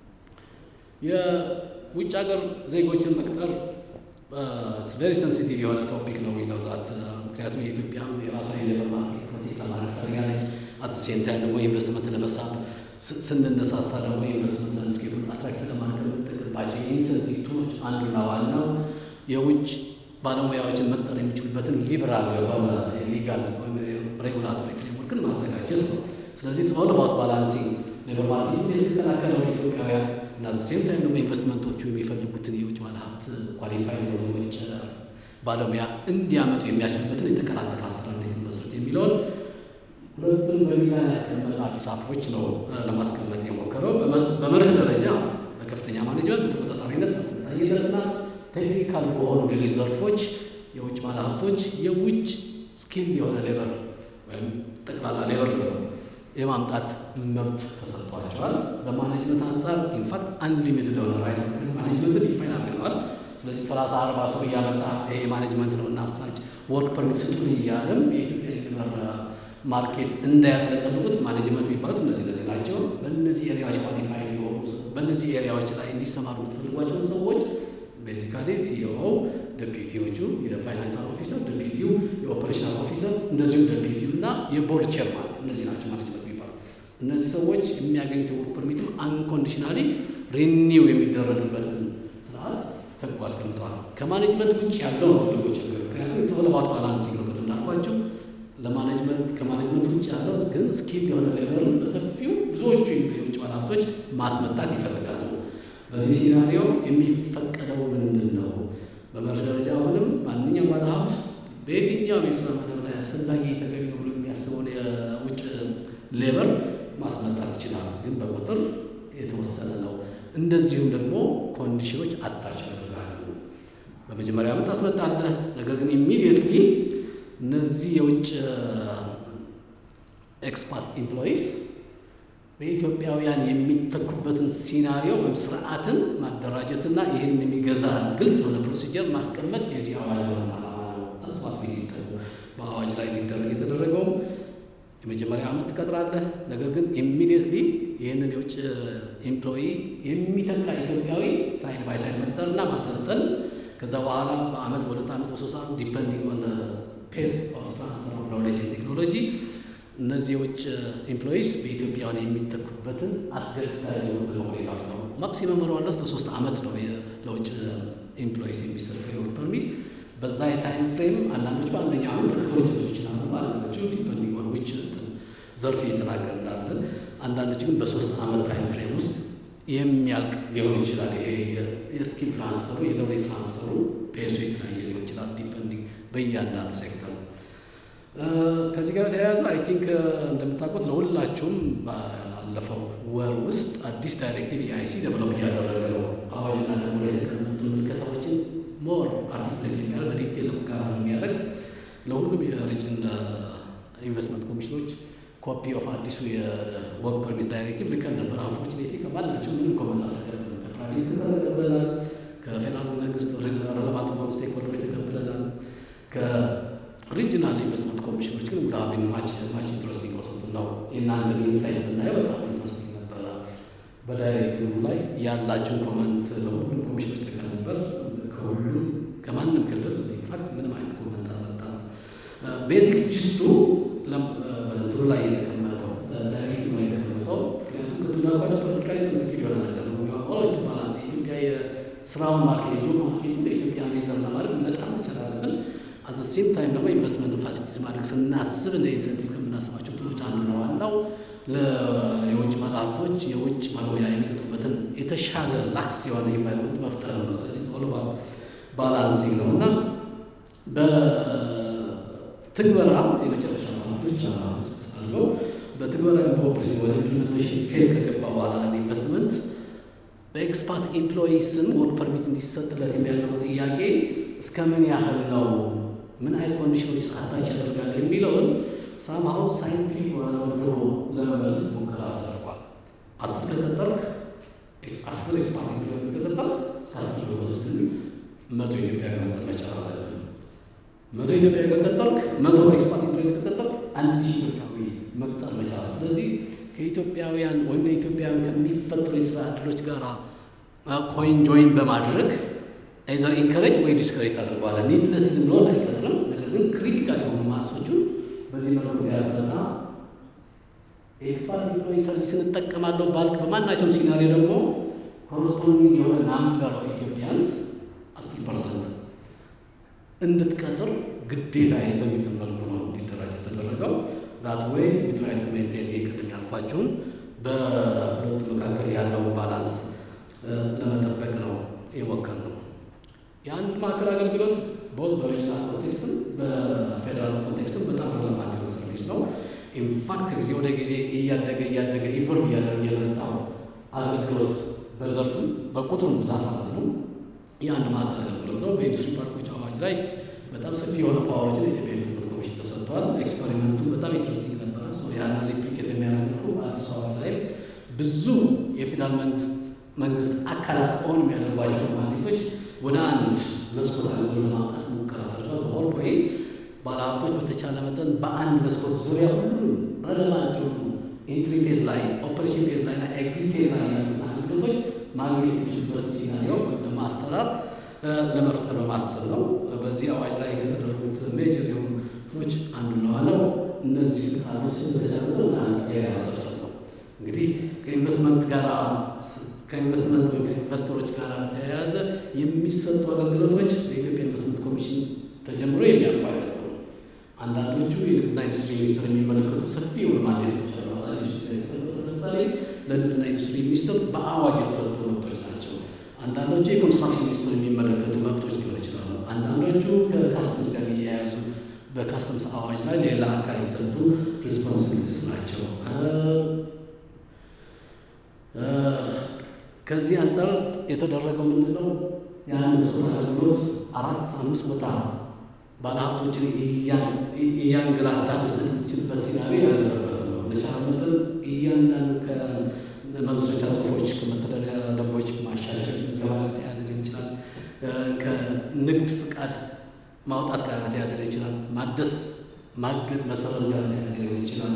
የውጭ ሀገር ዜጎችን መቅጠር ቬሪ ሴንሲቲቭ የሆነ ቶፒክ ነው ነው ዛት ምክንያቱም የኢትዮጵያም የራሷን የሌበር ማርኬት ፕሮቴክት ለማድረግ ፈልጋለች። አት ሴም ታይም ደግሞ ኢንቨስትመንት ለመሳብ ስንነሳሳ ደግሞ ኢንቨስትመንት ላንድስኬፕን አትራክት ለማድረግ የምንጠቅምባቸው የኢንሰንቲቭ ቱሎች አንዱና ዋናው የውጭ ባለሙያዎችን መቅጠር የሚችሉበትን ሊበራል የሆነ ሊጋል ወይም ሬጉላቶሪ ፍሬምወርክን ማዘጋጀት ነው። ስለዚህ ኦል አባውት ባላንሲንግ ሌበር ማርኬቱን የሚከላከለው ኢትዮጵያውያን እና ሴም ታይም ደግሞ ኢንቨስትመንቶቹ የሚፈልጉትን የውጭ ባለሀብት ኳሊፋይ የሆኑ የውጭ ባለሙያ እንዲያመጡ የሚያችሉበትን የተቀላጠፈ አሰራር እንዴት መስረት የሚለውን ሁለቱን በሚዛን ያስቀመጠ አዲስ አፕሮች ነው ለማስቀመጥ የሞከረው። በመርህ ደረጃ በከፍተኛ ማኔጅመንት፣ በተቆጣጣሪነት፣ በአሰልጣኝነትና ቴክኒካል በሆኑ ሌሎች ዘርፎች የውጭ ባለሀብቶች የውጭ ስኪል የሆነ ሌበር ወይም ጠቅላላ ሌበር ነው የማምጣት መብት ተሰጥቷቸዋል። በማኔጅመንት አንጻር ኢንፋክት አንሊሚትድ የሆነ ራይት ማኔጅመንትን ዲፋይን አድርገነዋል። ስለዚህ ሰላሳ አርባ ሰው እያመጣ ይሄ ማኔጅመንት ነው እና አሳች ወርክ ፐርሚት ስጡን እያለም የኢትዮጵያ ሌበር ማርኬት እንዳያጥለቀልቁት ማኔጅመንት የሚባሉት እነዚህ እነዚህ ናቸው። በእነዚህ ኤሪያዎች ኳሊፋይ ሊሆኑ በእነዚህ ኤሪያዎች ላይ እንዲሰማሩ የምትፈልጓቸውን ሰዎች ቤዚካሊ ሲኢኦ፣ ደፒቲዎቹ፣ የፋይናንሳል ኦፊሰር፣ ደፒቲው፣ የኦፐሬሽናል ኦፊሰር እንደዚሁም ደፒቲው እና የቦርድ ቼርማን እነዚህ ናቸው ማኔጅመንት የሚባሉት። እነዚህ ሰዎች የሚያገኙት የወርክ ፐርሚትም አንኮንዲሽናሊ ሪኒው የሚደረግበትን ስርዓት ህጉ አስቀምጠዋል። ከማኔጅመንት ውጭ ያለው ነው ትልቁ ችግር። ምክንያቱም ሰለባት ባላንሲንግ ነው እንዳልኳቸው ለማኔጅመንት ከማኔጅመንት ውጭ ያለው ግን ስኪል የሆነ ሌበርን በሰፊው ብዙዎቹ የውጭ ባለሀብቶች ማስመጣት ይፈልጋሉ። በዚህ ሲናሪዮ የሚፈቀደው ምንድን ነው? በመርህ ደረጃ አሁንም ማንኛውም ባለሀብት በየትኛውም የስራ መደብ ላይ አስፈላጊ ተገቢ ነው ብሎ የሚያስበውን የውጭ ሌበር ማስመጣት ይችላል፣ ግን በቁጥር የተወሰነ ነው። እንደዚሁም ደግሞ ኮንዲሽኖች አታች ያደርጋሉ። በመጀመሪያ ዓመት ታስመጣለህ። ነገር ግን ኢሚዲየትሊ እነዚህ የውጭ ኤክስፓት ኤምፕሎይስ በኢትዮጵያውያን የሚተኩበትን ሲናሪዮ ወይም ስርዓትን ማደራጀትና ይህን የሚገዛ ግልጽ የሆነ ፕሮሲጀር ማስቀመጥ የዚህ አዋጅ ዓላማ ነው። አስፋት ደግሞ በአዋጅ ላይ እንዲደረግ የተደረገውም የመጀመሪያ ዓመት ትቀጥራለህ። ነገር ግን ኢሚዲየትሊ ይህንን የውጭ ኤምፕሎይ የሚተካ ኢትዮጵያዊ ሳይድ ባይ ሳይድ መቅጠርና ማሰልጠን ከዛ በኋላ በአመት በሁለት ዓመት በሶስት ዓመት ዲፐንዲንግ ኦን ፔስ ኦፍ ትራንስፈር ኦፍ ኖሌጅ ቴክኖሎጂ እነዚህ የውጭ ኤምፕሎይስ በኢትዮጵያውያን የሚተኩበትን አስገዳጅ የሆነ ሁኔታዎች ነው። ማክሲመም ሮለስ ለሶስት ዓመት ነው ለውጭ ኤምፕሎይስ የሚሰጠው የወርክ ፐርሚት። በዛ የታይም ፍሬም አንዳንዶች በአንደኛ ዓመት ተክቶች ይችላሉ። አንዳንዶቹ ዲፐንዲንግ ኦን ዊች ዘርፍ እየተናገር እንዳለን፣ አንዳንዶች ግን በሶስት ዓመት ታይም ፍሬም ውስጥ የሚያልቅ ሊሆን ይችላል። ይሄ የስኪል ትራንስፈሩ የኖሌጅ ትራንስፈሩ ፔሱ የተለያየ ሊሆን ይችላል ዲፐንዲንግ በእያንዳንዱ ሴክተር ከዚህ ጋር የተያያዘ አይ ቲንክ እንደምታውቁት ለሁላችሁም ባለፈው ወር ውስጥ አዲስ ዳይሬክቲቭ የአይሲ ደቨሎፕ እያደረገ ነው። አዋጅና ደንቡ ላይ የተቀመጡትን ምልከታዎችን ሞር አርቲኩሌት የሚያደርግ በዲቴል ለመጋራት የሚያደርግ ለሁሉም የሪጅን ኢንቨስትመንት ኮሚሽኖች ኮፒ ኦፍ አዲሱ የወርክ ፐርሚት ዳይሬክቲቭ ልከን ነበር። አንፎርቹኔትሊ ከማናቸው ምንም ኮመንት አልተቀበልንም። ከፕራይቬት ሴክተር ተቀብለናል። ከፌዴራል መንግስት ረለቫንት በሆኑ ስቴክሆልደሮች ተቀብለናል። ሪጅናል ኢንቨስትመንት ኮሚሽኖች ግን ውድ ሀቢን ማች ማች ኢንትረስቲንግ ወሰቱ ነው። የእናንተን ኢንሳይት ብናየው በጣም ኢንትረስቲንግ ነበረ። በዳይሬክቲቭ ላይ ያላቸውን ኮመንት ለሁሉም ኮሚሽኖች ልከን ነበር። ከሁሉም ከማንም ክልል ኢንፋክት ምንም አይነት ኮመንት አልመጣም። ቤዚክ ጅስቱ በእንትኑ ላይ የተቀመጠው ዳይሬክቲቭ ላይ የተቀመጠው ምክንያቱም ቅድም እንዳልኳቸው ፖለቲካሊ ሴንሲቲቭ የሆነ ነገር ነው። ኦሎች ባላንስ የኢትዮጵያ የስራውን ማርኬት የጆብ ማርኬቱ ለኢትዮጵያ ሬዘር ለማድረግ መጣር መቻል አለብን። አዘ ሴም ታይም ደግሞ ኢንቨስትመንት ፋሲሊቲ ማድረግ ስናስብ እንደ ኢንሴንቲቭ ከምናስባቸው ትሎች አንዱ ነው። ዋናው የውጭ ባለሀብቶች የውጭ ባለሙያ የሚቀጥሩበትን የተሻለ ላክስ የሆነ ኢንቫይሮንመንት መፍጠር ነው። ስለዚህ ጸሎ ባላንሲንግ ነው እና በትግበራ የመጨረሻ ባላቶች አለው በትግበራ በኦፕሬሽን ወደ ኢምፕሊሜንቴሽን ፌዝ ከገባ በኋላ አንድ ኢንቨስትመንት በኤክስፓት ኤምፕሎይ ስም ወርክ ፐርሚት እንዲሰጥለት የሚያቀርበው ጥያቄ እስከ ምን ያህል ነው ምን አይነት ኮንዲሽኖች አታች ያደርጋል የሚለውን ሳምሃው ሳይንቲፊክ በሆነ መልኩ ለመመለስ ሙከራ ተደርጓል። አስር ከቀጠርክ አስር ኤክስፓርት ኢምፕሎይመንት ከቀጠር ከአስር በመቶ መቶ ኢትዮጵያዊ መቅጠር መቻል አለብን። መቶ ኢትዮጵያዊ ከቀጠርክ መቶ ኤክስፓርት ኢምፕሎይስ ከቀጠርክ አንድ ሺህ ኢትዮጵያዊ መቅጠር መቻል ስለዚህ ከኢትዮጵያውያን ወይም ለኢትዮጵያውያን ከሚፈጥሩ የስራ እድሎች ጋር ኮይን ጆይን በማድረግ አይዘር ኢንከሬጅ ወይ ዲስከሬጅ ታደርገዋለህ። ኒድለስ ዝም ብሎ አይቀጥርም። ነገር ግን ክሪቲካል የሆኑ ማሶቹን በዚህ መልኩ ያስረና ኤክስፓርት ኢምፕሎይ ሰርቪስ እንጠቀማለሁ ባልክ በማናቸውም ሲናሪዮ ደግሞ ኮረስፖንዲንግ የሆነ ናምበር ኦፍ ኢትዮጵያንስ አስር ፐርሰንት እንድትቀጥር ግዴታ በሚጥል መልኩ ነው እንዲደራጅ የተደረገው። ዛት ወይ ዊትራይት ሜንቴን ይህ ቅድም ያልኳችሁን በሁለቱ መካከል ያለውን ባላንስ ለመጠበቅ ነው የሞከርነው። የአንድ ማዕከል አገልግሎት በውስጥ በሪጅናል ኮንቴክስትም በፌዴራል ኮንቴክስትም በጣም ረለቫንት የሆነ ሰርቪስ ነው። ኢንፋክት ከጊዜ ወደ ጊዜ እያደገ እያደገ ኢቮልቭ እያደረገ የመጣው አገልግሎት በዘርፍም በቁጥሩም ብዛት ማለት ነው የአንድ ማዕከል አገልግሎት ነው። በኢንዱስትሪ ፓርኮች አዋጅ ላይ በጣም ሰፊ የሆነ ፓወሮችን የኢትዮጵያ ኢንቨስትመንት ኮሚሽን ተሰጥቷል። ኤክስፐሪመንቱ በጣም ኢንትረስቲንግ ነበረ። ሰው ያንን ሪፕሊኬት በሚያደርግ መልኩ በአዲስ አዋጅ ላይ ብዙ የፌዴራል መንግስት መንግስት አካላት ኦን የሚያደርጓቸው ማንዴቶች ወደ አንድ መስኮት አገልግሎት ለማምጣት ሙከራ ተደረገ። ሆል ፖይንት ባለሀብቶች በተቻለ መጠን በአንድ መስኮት ዙሪያ ሁሉም ረለቫንት የሆኑ ኢንትሪ ፌዝ ላይ፣ ኦፐሬሽን ፌዝ ላይ እና ኤግዚት ፌዝ ላይ ያሉት አገልግሎቶች ማግኘት የሚችሉበት ሲናሪዮ ወይም ደግሞ አሰራር ለመፍጠር በማሰብ ነው። በዚህ አዋጅ ላይ ከተደረጉት ሜጀር የሆኑ ቶች አንዱ ነው ዋናው እነዚህ ስልጣኖችን በተቻለ መጠን አንድ ኤሪያ መሰብሰብ ነው። እንግዲህ ከኢንቨስትመንት ጋር ከኢንቨስትመንት ወይም ከኢንቨስተሮች ጋር በተያያዘ የሚሰጡ አገልግሎቶች በኢትዮጵያ ኢንቨስትመንት ኮሚሽን ተጀምሮ የሚያልቁ አይደሉም። አንዳንዶቹ የንግድና ኢንዱስትሪ ሚኒስቴር የሚመለከቱ ሰፊ የሆኑ ማንዴቶች አሉ። ለምሳሌ ለንግድና ኢንዱስትሪ ሚኒስቴር በአዋጅ የተሰጡ መብቶች ናቸው። አንዳንዶቹ የኮንስትራክሽን ሚኒስቴር የሚመለከቱ መብቶች ሊሆን ይችላሉ። አንዳንዶቹ ከካስተምስ ጋር የሚያያዙ በካስተምስ አዋጅ ላይ ሌላ አካል የተሰጡ ሪስፖንሲቢሊቲስ ናቸው። ከዚህ አንጻር የተደረገው ምንድን ነው? የአንድ ሰው አገልግሎት አራት አምስት ቦታ ባለሀብቶችን እያንገላታ መስጠት የሚችልበት ሲናሪዮ ያለፈበት ነው። በቻለ መጠን እያንዳንዱ ከመመስረቻ ጽሁፎች ከመተዳደሪያ ደንቦች ማሻሻል ምዝገባ ጋር ተያያዘ ሊሆን ይችላል። ከንግድ ፍቃድ ማውጣት ጋር ተያያዘ ሊሆን ይችላል። ማደስ፣ ማገድ፣ መሰረዝ ጋር ተያያዘ ሊሆን ይችላል።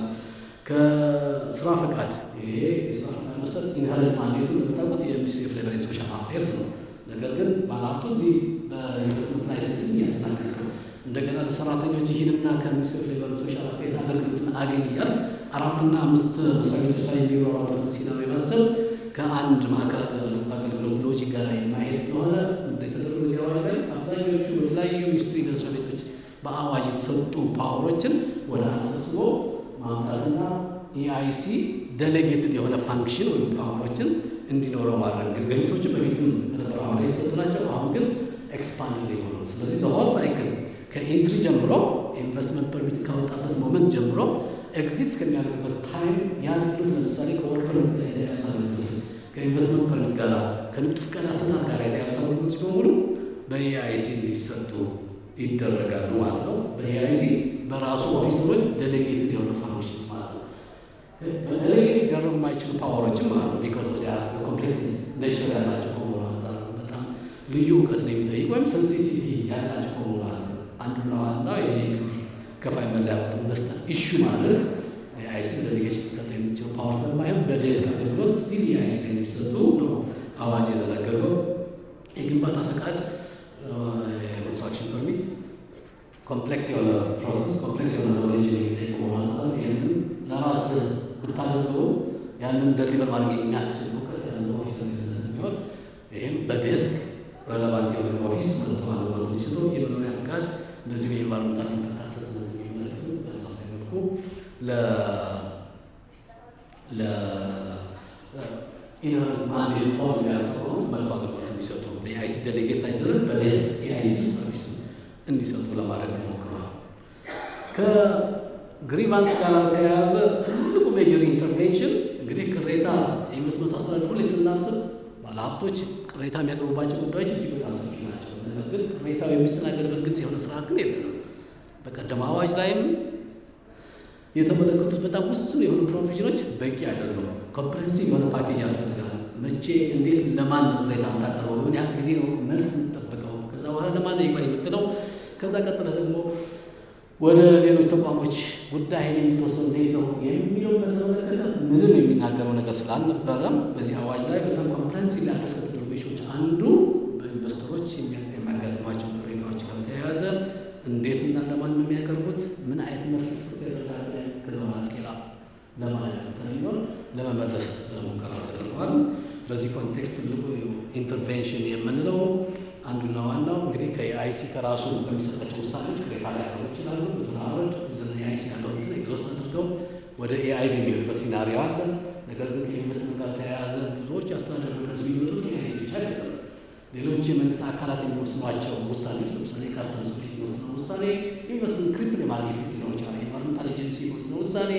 ከስራ ፈቃድ ይሄ የስራ ፈቃድ መስጠት ኢንሄረንት ማንዴቱ እንደምታውቁት የሚኒስትሪ ኦፍ ሌበር ኤንድ ሶሻል አፌርስ ነው። ነገር ግን ባለሀብቱ እዚህ በኢንቨስትመንት ላይሰንስ እያስተናገድ ነው። እንደገና ለሰራተኞች ሂድና ከሚኒስትሪ ኦፍ ሌበር ኤንድ ሶሻል አፌርስ አገልግሎትን አገኝ እያል አራትና አምስት መስሪያ ቤቶች ላይ የሚሯሯጡበት ሲናሪ ማሰብ ከአንድ ማዕከል አገልግሎት ሎጂክ ጋር የማይሄድ ስለሆነ የተደረጉ ዚህ አዋጅ ላይ አብዛኞቹ በተለያዩ ሚኒስትሪ መስሪያ ቤቶች በአዋጅ የተሰጡ ፓወሮችን ወደ አንድ ሰብስቦ ማምጣትና ኢአይሲ ደሌጌትድ የሆነ ፋንክሽን ወይም ፓወሮችን እንዲኖረው ማድረግ ገሚሶችን በፊትም በነበረው አዋጅ የተሰጡ ናቸው። አሁን ግን ኤክስፓንድ የሆኑ ስለዚህ ዘሆል ሳይክል ከኢንትሪ ጀምሮ ኢንቨስትመንት ፐርሚት ካወጣበት ሞመንት ጀምሮ ኤግዚት እስከሚያደርግበት ታይም ያሉት ለምሳሌ ከወርክ ፐርሚት ጋር የተያዙ አገልግሎት ከኢንቨስትመንት ፐርሚት ጋር ከንግድ ፍቃድ አሰጣጥ ጋር የተያዙ አገልግሎቶች በሙሉ በኤአይሲ እንዲሰጡ ይደረጋሉ ማለት ነው። በኤአይሲ በራሱ ኦፊሰሮች ዴሌጌትድ የሆነ ፋንክሽንስ ማለት ነው። በዴሌጌት ሊደረጉ የማይችሉ ፓወሮችም አሉ። ቢካዝ ኦፍ በኮምፕሌክስ ኔቸር ያላቸው ከመሆኑ አንጻር በጣም ልዩ እውቀት ነው የሚጠይቅ ወይም ሴንሲቲቪቲ ያላቸው ከመሆኑ አንጻር አንዱና ዋናው ይሄ ግብር ከፋይ መለያ ቁጥር መስጠት ኢሹ ማድረግ የአይሲ ዴሌጌሽን ሊሰጡ የሚችሉ ፓወር ስለማይሆን በዴስክ አገልግሎት ስቲል የአይሲ ላይ የሚሰጡ ነው አዋጅ የተደነገገው። የግንባታ ፈቃድ የኮንስትራክሽን ፐርሚት ኮምፕሌክስ የሆነ ፕሮሰስ ኮምፕሌክስ የሆነ ኖሌጅ የሚጠይቅ መሆኑ አንጻር ይህንን ለራስ ብታደርገው ያንን ደሊቨር ማድረግ የሚያስችል እውቀት ያለው ኦፊሰር ስለሚሆን ይህም በዴስክ ረለቫንት የሆነ ኦፊስ መጥቶ አገልግሎት ሊሰጡ የመኖሪያ ፈቃድ እንደዚሁ የኤንቫይሮንመንታል ኢምፓክት አሰስመንት የሚመለከቱ በተመሳሳይ መልኩ ለ ለ ኢንሄረንት ማንዴት ሆል ያልተሆኑ መጥቶ አገልግሎት የሚሰጡ በኤአይሲ ዴሌጌት ሳይደረግ በዴስክ ኤአይሲ ሰርቪስ እንዲሰጡ ለማድረግ ተሞክሯል። ከግሪቫንስ ጋር በተያያዘ ትልቁ ሜጀር ኢንተርቬንሽን እንግዲህ ቅሬታ የኢንቨስትመንት አስተዳደሩ ላይ ስናስብ ባለሀብቶች ቅሬታ የሚያቀርቡባቸው ጉዳዮች እጅግ በጣም ሰፊ ናቸው። ነገር ግን ቅሬታው የሚስተናገድበት ግልጽ የሆነ ስርዓት ግን የለንም። በቀደም አዋጅ ላይም የተመለከቱት በጣም ውስን የሆኑ ፕሮቪዥኖች በቂ አይደሉም። ኮምፕሬንሲቭ የሆነ ፓኬጅ ያስፈልጋል። መቼ፣ እንዴት፣ ለማን ቅሬታ የምታቀርበው፣ ምን ያህል ጊዜ ነው መልስ የምትጠብቀው፣ ከዛ በኋላ ለማን ነው ይግባኝ የምትለው፣ ከዛ ቀጥለ ደግሞ ወደ ሌሎች ተቋሞች ጉዳይን የምትወስደው እንዴት ነው የሚለው በተመለከተ ምንም የሚናገረው ነገር ስላልነበረም በዚህ አዋጅ ላይ በጣም ኮምፕሬንሲቭ አድረስ ከተደረጉ ኢሹዎች አንዱ በኢንቨስተሮች የሚያጋጥሟቸው ቅሬታዎች ጋር በተያያዘ እንዴትና ለማን ነው የሚያቀርቡት፣ ምን አይነት መልስ ስጥ ያደርጋል፣ ከዛ በኋላ ስኬላ ለማለት ተለሚሆን ለመመለስ ሙከራ ተደርጓል። በዚህ ኮንቴክስት ትልቁ ኢንተርቬንሽን የምንለው አንዱና ዋናው እንግዲህ ከኢአይሲ ከራሱ በሚሰጣቸው ውሳኔዎች ቅሬታ ሊያቀርቡ ይችላሉ። በተናረድ የአይሲ ያለው እንትን ኤግዞስት አድርገው ወደ ኤአይ የሚሄዱበት ሲናሪዮ አለ። ነገር ግን ከኢንቨስትመንት ጋር ተያያዘ ብዙዎች የአስተዳደር ምክር የሚመጡት ኤአይሲ ብቻ አይደለም። ሌሎች የመንግስት አካላት የሚወስኗቸው ውሳኔዎች ለምሳሌ ካስተምስ ኦፊስ የሚወስነው ውሳኔ ኢንቨስትመንት ክሪፕል የማድረግ ፊት ሊኖር ይችላል። የኢንቫይሮንመንታል ኤጀንሲ የሚወስነው ውሳኔ፣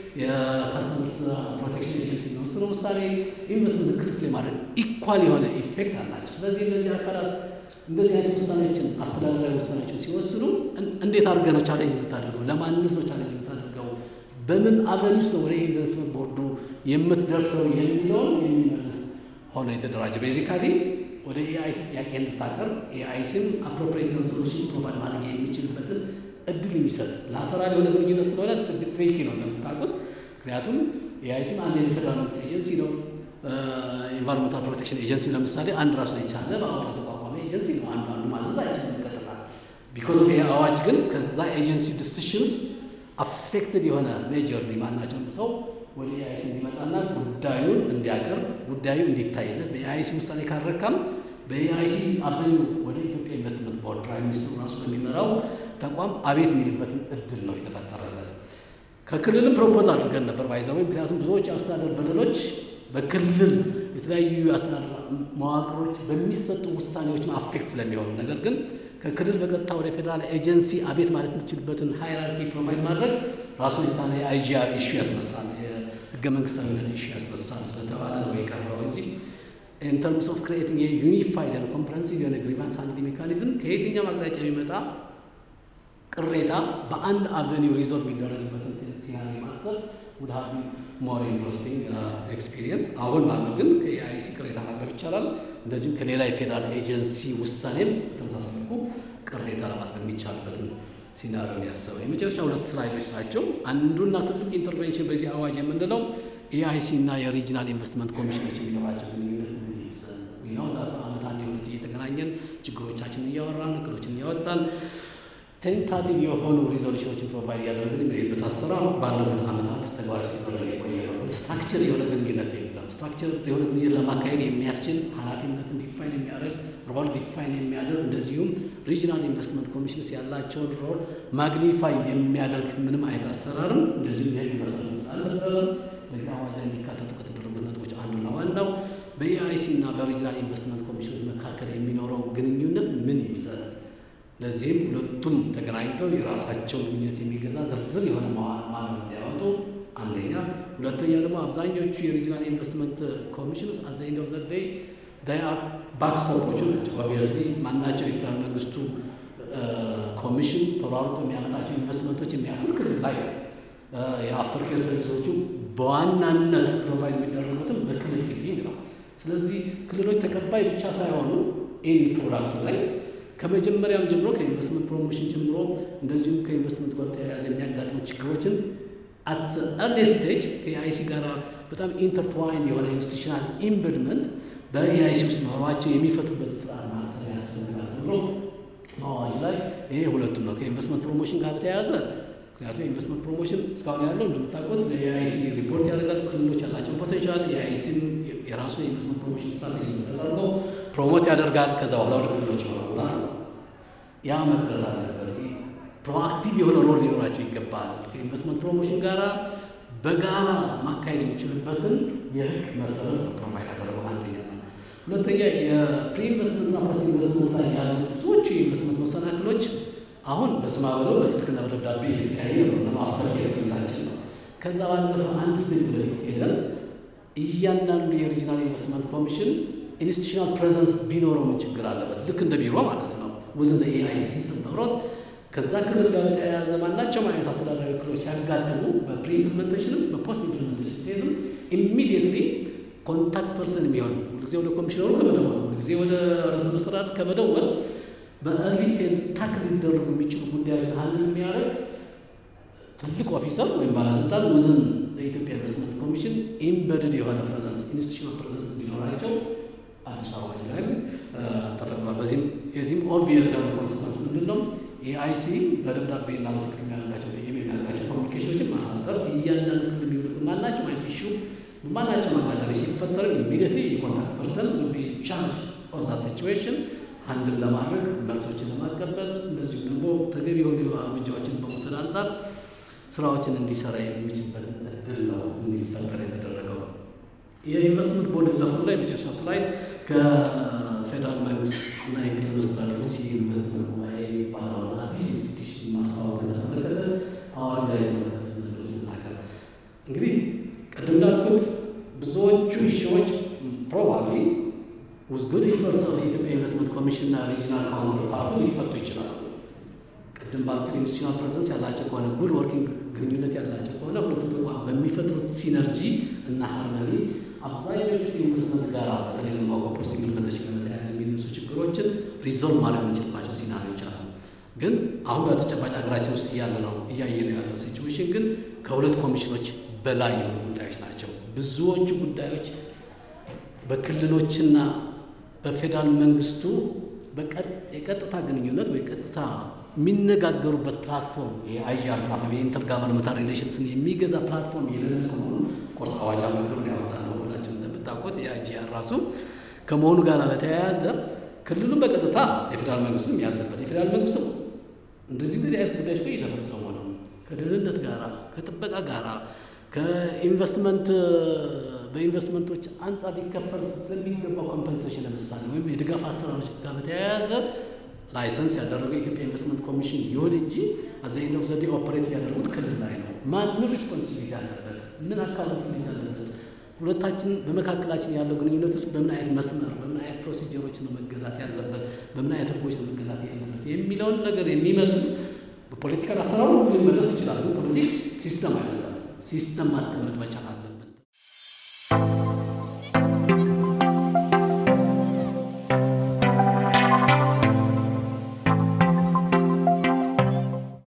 የካስተምስ ፕሮቴክሽን ኤጀንሲ የሚወስነው ውሳኔ ኢንቨስትመንት ክሪፕል የማድረግ ኢኳል የሆነ ኢፌክት አላቸው። ስለዚህ እነዚህ አካላት እንደዚህ አይነት ውሳኔዎችን አስተዳደራዊ ውሳኔዎችን ሲወስኑ እንዴት አድርገህ ነው ቻሌንጅ የምታደርገው? ለማንስ ነው ቻሌንጅ የምታደርገው? በምን አቨኒስ ነው ወደ ኢንቨስትመንት ቦርዱ የምትደርሰው የሚለውን የሚመልስ ሆነ የተደራጀ ቤዚካሊ ወደ ኤአይሲ ጥያቄ እንድታቀርብ ኤአይሲም አፕሮፕሬት የሆነ ሶሉሽን ፕሮቫይድ ማድረግ የሚችልበትን እድል የሚሰጥ ላተራል የሆነ ግንኙነት ስለሆነ ስግት ትሪኪ ነው እንደምታውቁት። ምክንያቱም ኤአይሲም አንድ የፌደራል መንግስት ኤጀንሲ ነው። ኢንቫይሮንመንታል ፕሮቴክሽን ኤጀንሲ ለምሳሌ አንድ ራሱን የቻለ በአዋጅ የተቋቋመ ኤጀንሲ ነው። አንዱ አንዱ ማዘዝ አይችልም ቀጥታ። ቢኮዝ ኦፍ ይሄ አዋጅ ግን ከዛ ኤጀንሲ ዲሲሽንስ አፌክትድ የሆነ ሜጀርሊ ማናቸውም ሰው ወደ ኤአይሲ እንዲመጣና ጉዳዩን እንዲያቀርብ ጉዳዩ እንዲታይለት በኤአይሲ ውሳኔ ካረካም በኤአይሲ አብዛኛው ወደ ኢትዮጵያ ኢንቨስትመንት ቦርድ ፕራይም ሚኒስትሩ ራሱ በሚመራው ተቋም አቤት የሚልበትን እድል ነው የተፈጠረለት። ከክልልም ፕሮፖዝ አድርገን ነበር ባይዛዊ ምክንያቱም ብዙዎች የአስተዳደር በደሎች በክልል የተለያዩ የአስተዳደር መዋቅሮች በሚሰጡ ውሳኔዎች አፌክት ስለሚሆኑ ነገር ግን ከክልል በቀጥታ ወደ ፌዴራል ኤጀንሲ አቤት ማለት የምችልበትን ሃይራርኪ ፕሮቫይድ ማድረግ ራሱን የቻለ የአይጂአር ኢሹ ያስነሳል። ህገ መንግስታዊነት ኢሹ ያስነሳል ስለተባለ ነው የቀረው እንጂ ኢን ተርምስ ኦፍ ክሬቲንግ የዩኒፋይድ ኤንድ ኮምፕረሄንሲቭ የሆነ ግሪቫንስ ሃንድሊንግ ሜካኒዝም ከየትኛውም አቅጣጫ የሚመጣ ቅሬታ በአንድ አቨኒው ሪዞልቭ የሚደረግበትን ሲናሪ ማሰብ ውድ ሀቢ ሞር ኢንትረስቲንግ ኤክስፒሪየንስ። አሁን ባለው ግን ከኤአይሲ ቅሬታ ማቅረብ ይቻላል። እንደዚሁም ከሌላ የፌዴራል ኤጀንሲ ውሳኔም በተመሳሳይ መልኩ ቅሬታ ለማቅረብ የሚቻልበትን ሲናሪዮን ያሰበው የመጨረሻ ሁለት ስላይዶች ናቸው። አንዱና ትልቁ ኢንተርቬንሽን በዚህ አዋጅ የምንለው ኤአይሲ እና የሪጂናል ኢንቨስትመንት ኮሚሽኖች የሚኖራቸው ግንኙነት ምን ይምሰል ነው። ዛ በአመት አንድ የሁለት እየተገናኘን ችግሮቻችንን እያወራን እቅዶችን እያወጣን ቴንታቲቭ የሆኑ ሪዞሉሽኖችን ፕሮቫይድ እያደረግን የሚሄድበት አሰራር ባለፉት ዓመታት ተግባራዊ ሲደረግ የቆየ ነው። ስትራክቸር የሆነ ግንኙነት የለም። ስትራክቸር የሆነ ግንኙነት ለማካሄድ የሚያስችል ኃላፊነትን ዲፋይን የሚያደርግ ሮል ዲፋይን የሚያደርግ እንደዚሁም ሪጂናል ኢንቨስትመንት ኮሚሽንስ ያላቸውን ሮል ማግኒፋይ የሚያደርግ ምንም አይነት አሰራርም እንደዚሁም የህግ መሰረት ስላልነበረም በዚህ አዋጅ ላይ እንዲካተቱ ከተደረጉት ነጥቦች አንዱና ዋናው በኤአይሲ እና በሪጂናል ኢንቨስትመንት ኮሚሽኖች መካከል የሚኖረው ግንኙነት ምን ይምሰል ለዚህም ሁለቱም ተገናኝተው የራሳቸውን ግንኙነት የሚገዛ ዝርዝር የሆነ ማንዋል እንዲያወጡ አንደኛ፣ ሁለተኛ ደግሞ አብዛኞቹ የሪጂናል ኢንቨስትመንት ኮሚሽንስ አዘ ኤንድ ኦፍ ዘ ዴይ ዳይ አር ባክስቶፖቹ ናቸው። ኦብቪየስሊ ማናቸው የፌዴራል መንግስቱ ኮሚሽን ተሯሩጦ የሚያመጣቸው ኢንቨስትመንቶች የሚያልፉት ክልል ላይ ነው። የአፍተር ኬር ሰርቪሶቹ በዋናነት ፕሮቫይድ የሚደረጉትም በክልል ሴቲንግ ነው። ስለዚህ ክልሎች ተቀባይ ብቻ ሳይሆኑ ኢን ፕሮዳክቱ ላይ ከመጀመሪያም ጀምሮ ከኢንቨስትመንት ፕሮሞሽን ጀምሮ እንደዚሁም ከኢንቨስትመንት ጋር ተያያዘ የሚያጋጥሙ ችግሮችን አት ኤርሊ ስቴጅ ከኤአይሲ ጋር በጣም ኢንተርትዋይን የሆነ ኢንስቲቱሽናል ኢምበድመንት በኤአይሲ ውስጥ ኖሯቸው የሚፈቱበትን ስርዓት ማሰብ ያስፈልጋል ተብሎ አዋጅ ላይ ይሄ ሁለቱም ነው። ከኢንቨስትመንት ፕሮሞሽን ጋር በተያያዘ ምክንያቱም ኢንቨስትመንት ፕሮሞሽን እስካሁን ያለው እንደምታውቁት ለኤአይሲ ሪፖርት ያደርጋሉ። ክልሎች ያላቸውን ፖቴንሻል የኤአይሲም የራሱ የኢንቨስትመንት ፕሮሞሽን ስትራቴጂ ተደርጎ ፕሮሞት ያደርጋል። ከዛ በኋላ ወደ ክልሎች ይወረውራል ነው። ያ መቅረት አለበት። ፕሮአክቲቭ የሆነ ሮል ሊኖራቸው ይገባል። ከኢንቨስትመንት ፕሮሞሽን ጋራ በጋራ ማካሄድ የሚችሉበትን የህግ መሰረት ነው ፕሮቫይድ ያደረገው አንደኛ ነው። ሁለተኛ የፕሪ ኢንቨስትመንትና ፖስት ኢንቨስትመንት ላይ ያሉት ብዙዎቹ የኢንቨስትመንት መሰናክሎች አሁን በስማ ብለው በስልክና በደብዳቤ የተለያየ ነው። አፍተር ኬስ ሰርቪሳችን ነው። ከዛ ባለፈ አንድ ስቴጅ ወደፊት ሄደን እያንዳንዱ የሪጂናል ኢንቨስትመንት ኮሚሽን ኢንስቲቱሽናል ፕሬዘንስ ቢኖረው ምን ችግር አለበት? ልክ እንደ ቢሮ ማለት ነው። ውዝን ኤአይሲ ሲስተም ኖሮት ከዛ ክልል ጋር በተያያዘ ማናቸውም አይነት አስተዳደራዊ እክሎች ሲያጋጥሙ በፕሪ ኢምፕሊሜንቴሽንም በፖስት ኢምፕሊሜንቴሽን ፌዝም ኢሚዲየትሊ ኮንታክት ፐርሰን የሚሆን ሁልጊዜ ወደ ኮሚሽነሩ ከመደወል ሁልጊዜ ወደ ርዕሰ መስተዳድር ከመደወል በእርሊ ፌዝ ታክ ሊደረጉ የሚችሉ ጉዳዮች አንድ የሚያደርግ ትልቅ ኦፊሰር ወይም ባለስልጣን ውዝን የኢትዮጵያ ኢንቨስትመንት ኮሚሽን ኢምበድድ የሆነ ፕሬዘንስ ኢንስቲቱሽናል ፕሬዘንስ እንዲኖራቸው አዲስ አዋጅ ላይ ተፈቅዷል። በዚህም የዚህም ኦብቪየስ የሆነ ኮንስኮንስ ምንድን ነው? ኤአይሲ በደብዳቤ እና በስልክ የሚያደርጋቸው የሚያደርጋቸው ኮሚኒኬሽኖችን ማሳጠር እያንዳንዱ ክልል የሚውልቁ ማናቸው አይነት ኢሹ ማናቸው አጋጣሚ ሲፈጠር ኢሚዲየትሊ የኮንታክት ፐርሰን ቢ ቻርጅ ኦፍ ዛት ሲቹዌሽን አንድን ለማድረግ መልሶችን ለማቀበል እንደዚሁም ደግሞ ተገቢ የሆኑ እርምጃዎችን በመውሰድ አንጻር ስራዎችን እንዲሰራ የሚችልበትን እድል ነው እንዲፈጠር የተደረገው። የኢንቨስትመንት ቦርድ ለፍሎ ላይ የመጨረሻው ስላይድ ከፌዴራል መንግስት እና የክልል መስተዳድሮች የኢንቨስትመንት ጉባኤ የሚባለውን አዲስ ኢንስቲትዩሽን ማስተዋወቅ እንደተመለከተ አዋጅ ላይ የተመለከቱ ነገሮች ናገር እንግዲህ ቅድም እንዳልኩት ብዙዎቹ ኢሹዎች ፕሮባብሊ ውዝ ጉድ ኢፈርትስ ኦፍ የኢትዮጵያ ኢንቨስትመንት ኮሚሽን እና ሪጂናል ካውንተር ፓርቱ ሊፈቱ ይችላሉ። ቅድም ባልኩት ኢንስቲቱሽናል ፕሬዘንስ ያላቸው ከሆነ ጉድ ወርኪንግ ግንኙነት ያላቸው ከሆነ ሁለቱ ተቋም በሚፈጥሩት ሲነርጂ እና ሃርመኒ አብዛኞቹ ኢንቨስትመንት ጋር በተለይ ደግሞ ፖስት ኢምፕሊመንቴሽን ጋር በተያያዘ የሚነሱ ችግሮችን ሪዞልቭ ማድረግ የምንችልባቸው ሲናሪዎች አሉ። ግን አሁን በተጨባጭ ሀገራችን ውስጥ እያለ ነው እያየ ነው ያለው ሲቹዌሽን ግን ከሁለት ኮሚሽኖች በላይ የሆኑ ጉዳዮች ናቸው። ብዙዎቹ ጉዳዮች በክልሎችና በፌዴራል መንግስቱ የቀጥታ ግንኙነት ወይ ቀጥታ የሚነጋገሩበት ፕላትፎርም የአይጂአር ፕላትፎርም የኢንተርጋቨርንመንታል ሪሌሽንስን የሚገዛ ፕላትፎርም የሌለ ከመሆኑ ኦፍኮርስ አዋጅ መግሩን ያወጣ ነው። ሁላችን እንደምታውቁት የአይጂአር ራሱ ከመሆኑ ጋር በተያያዘ ክልሉን በቀጥታ የፌዴራል መንግስቱ የሚያዝበት የፌዴራል መንግስቱ እንደዚህ እንደዚህ አይነት ጉዳዮች ጋር እየተፈጸሙ ነው። ከደህንነት ጋራ ከጥበቃ ጋራ ከኢንቨስትመንት በኢንቨስትመንቶች አንጻር ሊከፈል ስለሚገባው ኮምፐንሴሽን ለምሳሌ ወይም የድጋፍ አሰራሮች ጋር በተያያዘ ላይሰንስ ያደረገው የኢትዮጵያ ኢንቨስትመንት ኮሚሽን ይሁን እንጂ አዘ ኤንድ ኦፍ ዘ ዴይ ኦፐሬት ያደረጉት ክልል ላይ ነው። ማን ምን ሪስፖንሲቢሊቲ አለበት? ምን አካውንታቢሊቲ አለበት? ሁለታችን በመካከላችን ያለው ግንኙነት ውስጥ በምን አይነት መስመር በምን አይነት ፕሮሲጀሮች ነው መገዛት ያለበት፣ በምን አይነት ህጎች ነው መገዛት ያለበት የሚለውን ነገር የሚመልስ በፖለቲካል አሰራሩ ሊመለስ ይችላል። ግን ፖለቲክስ ሲስተም አይደለም። ሲስተም ማስቀመጥ መቻል አለበት።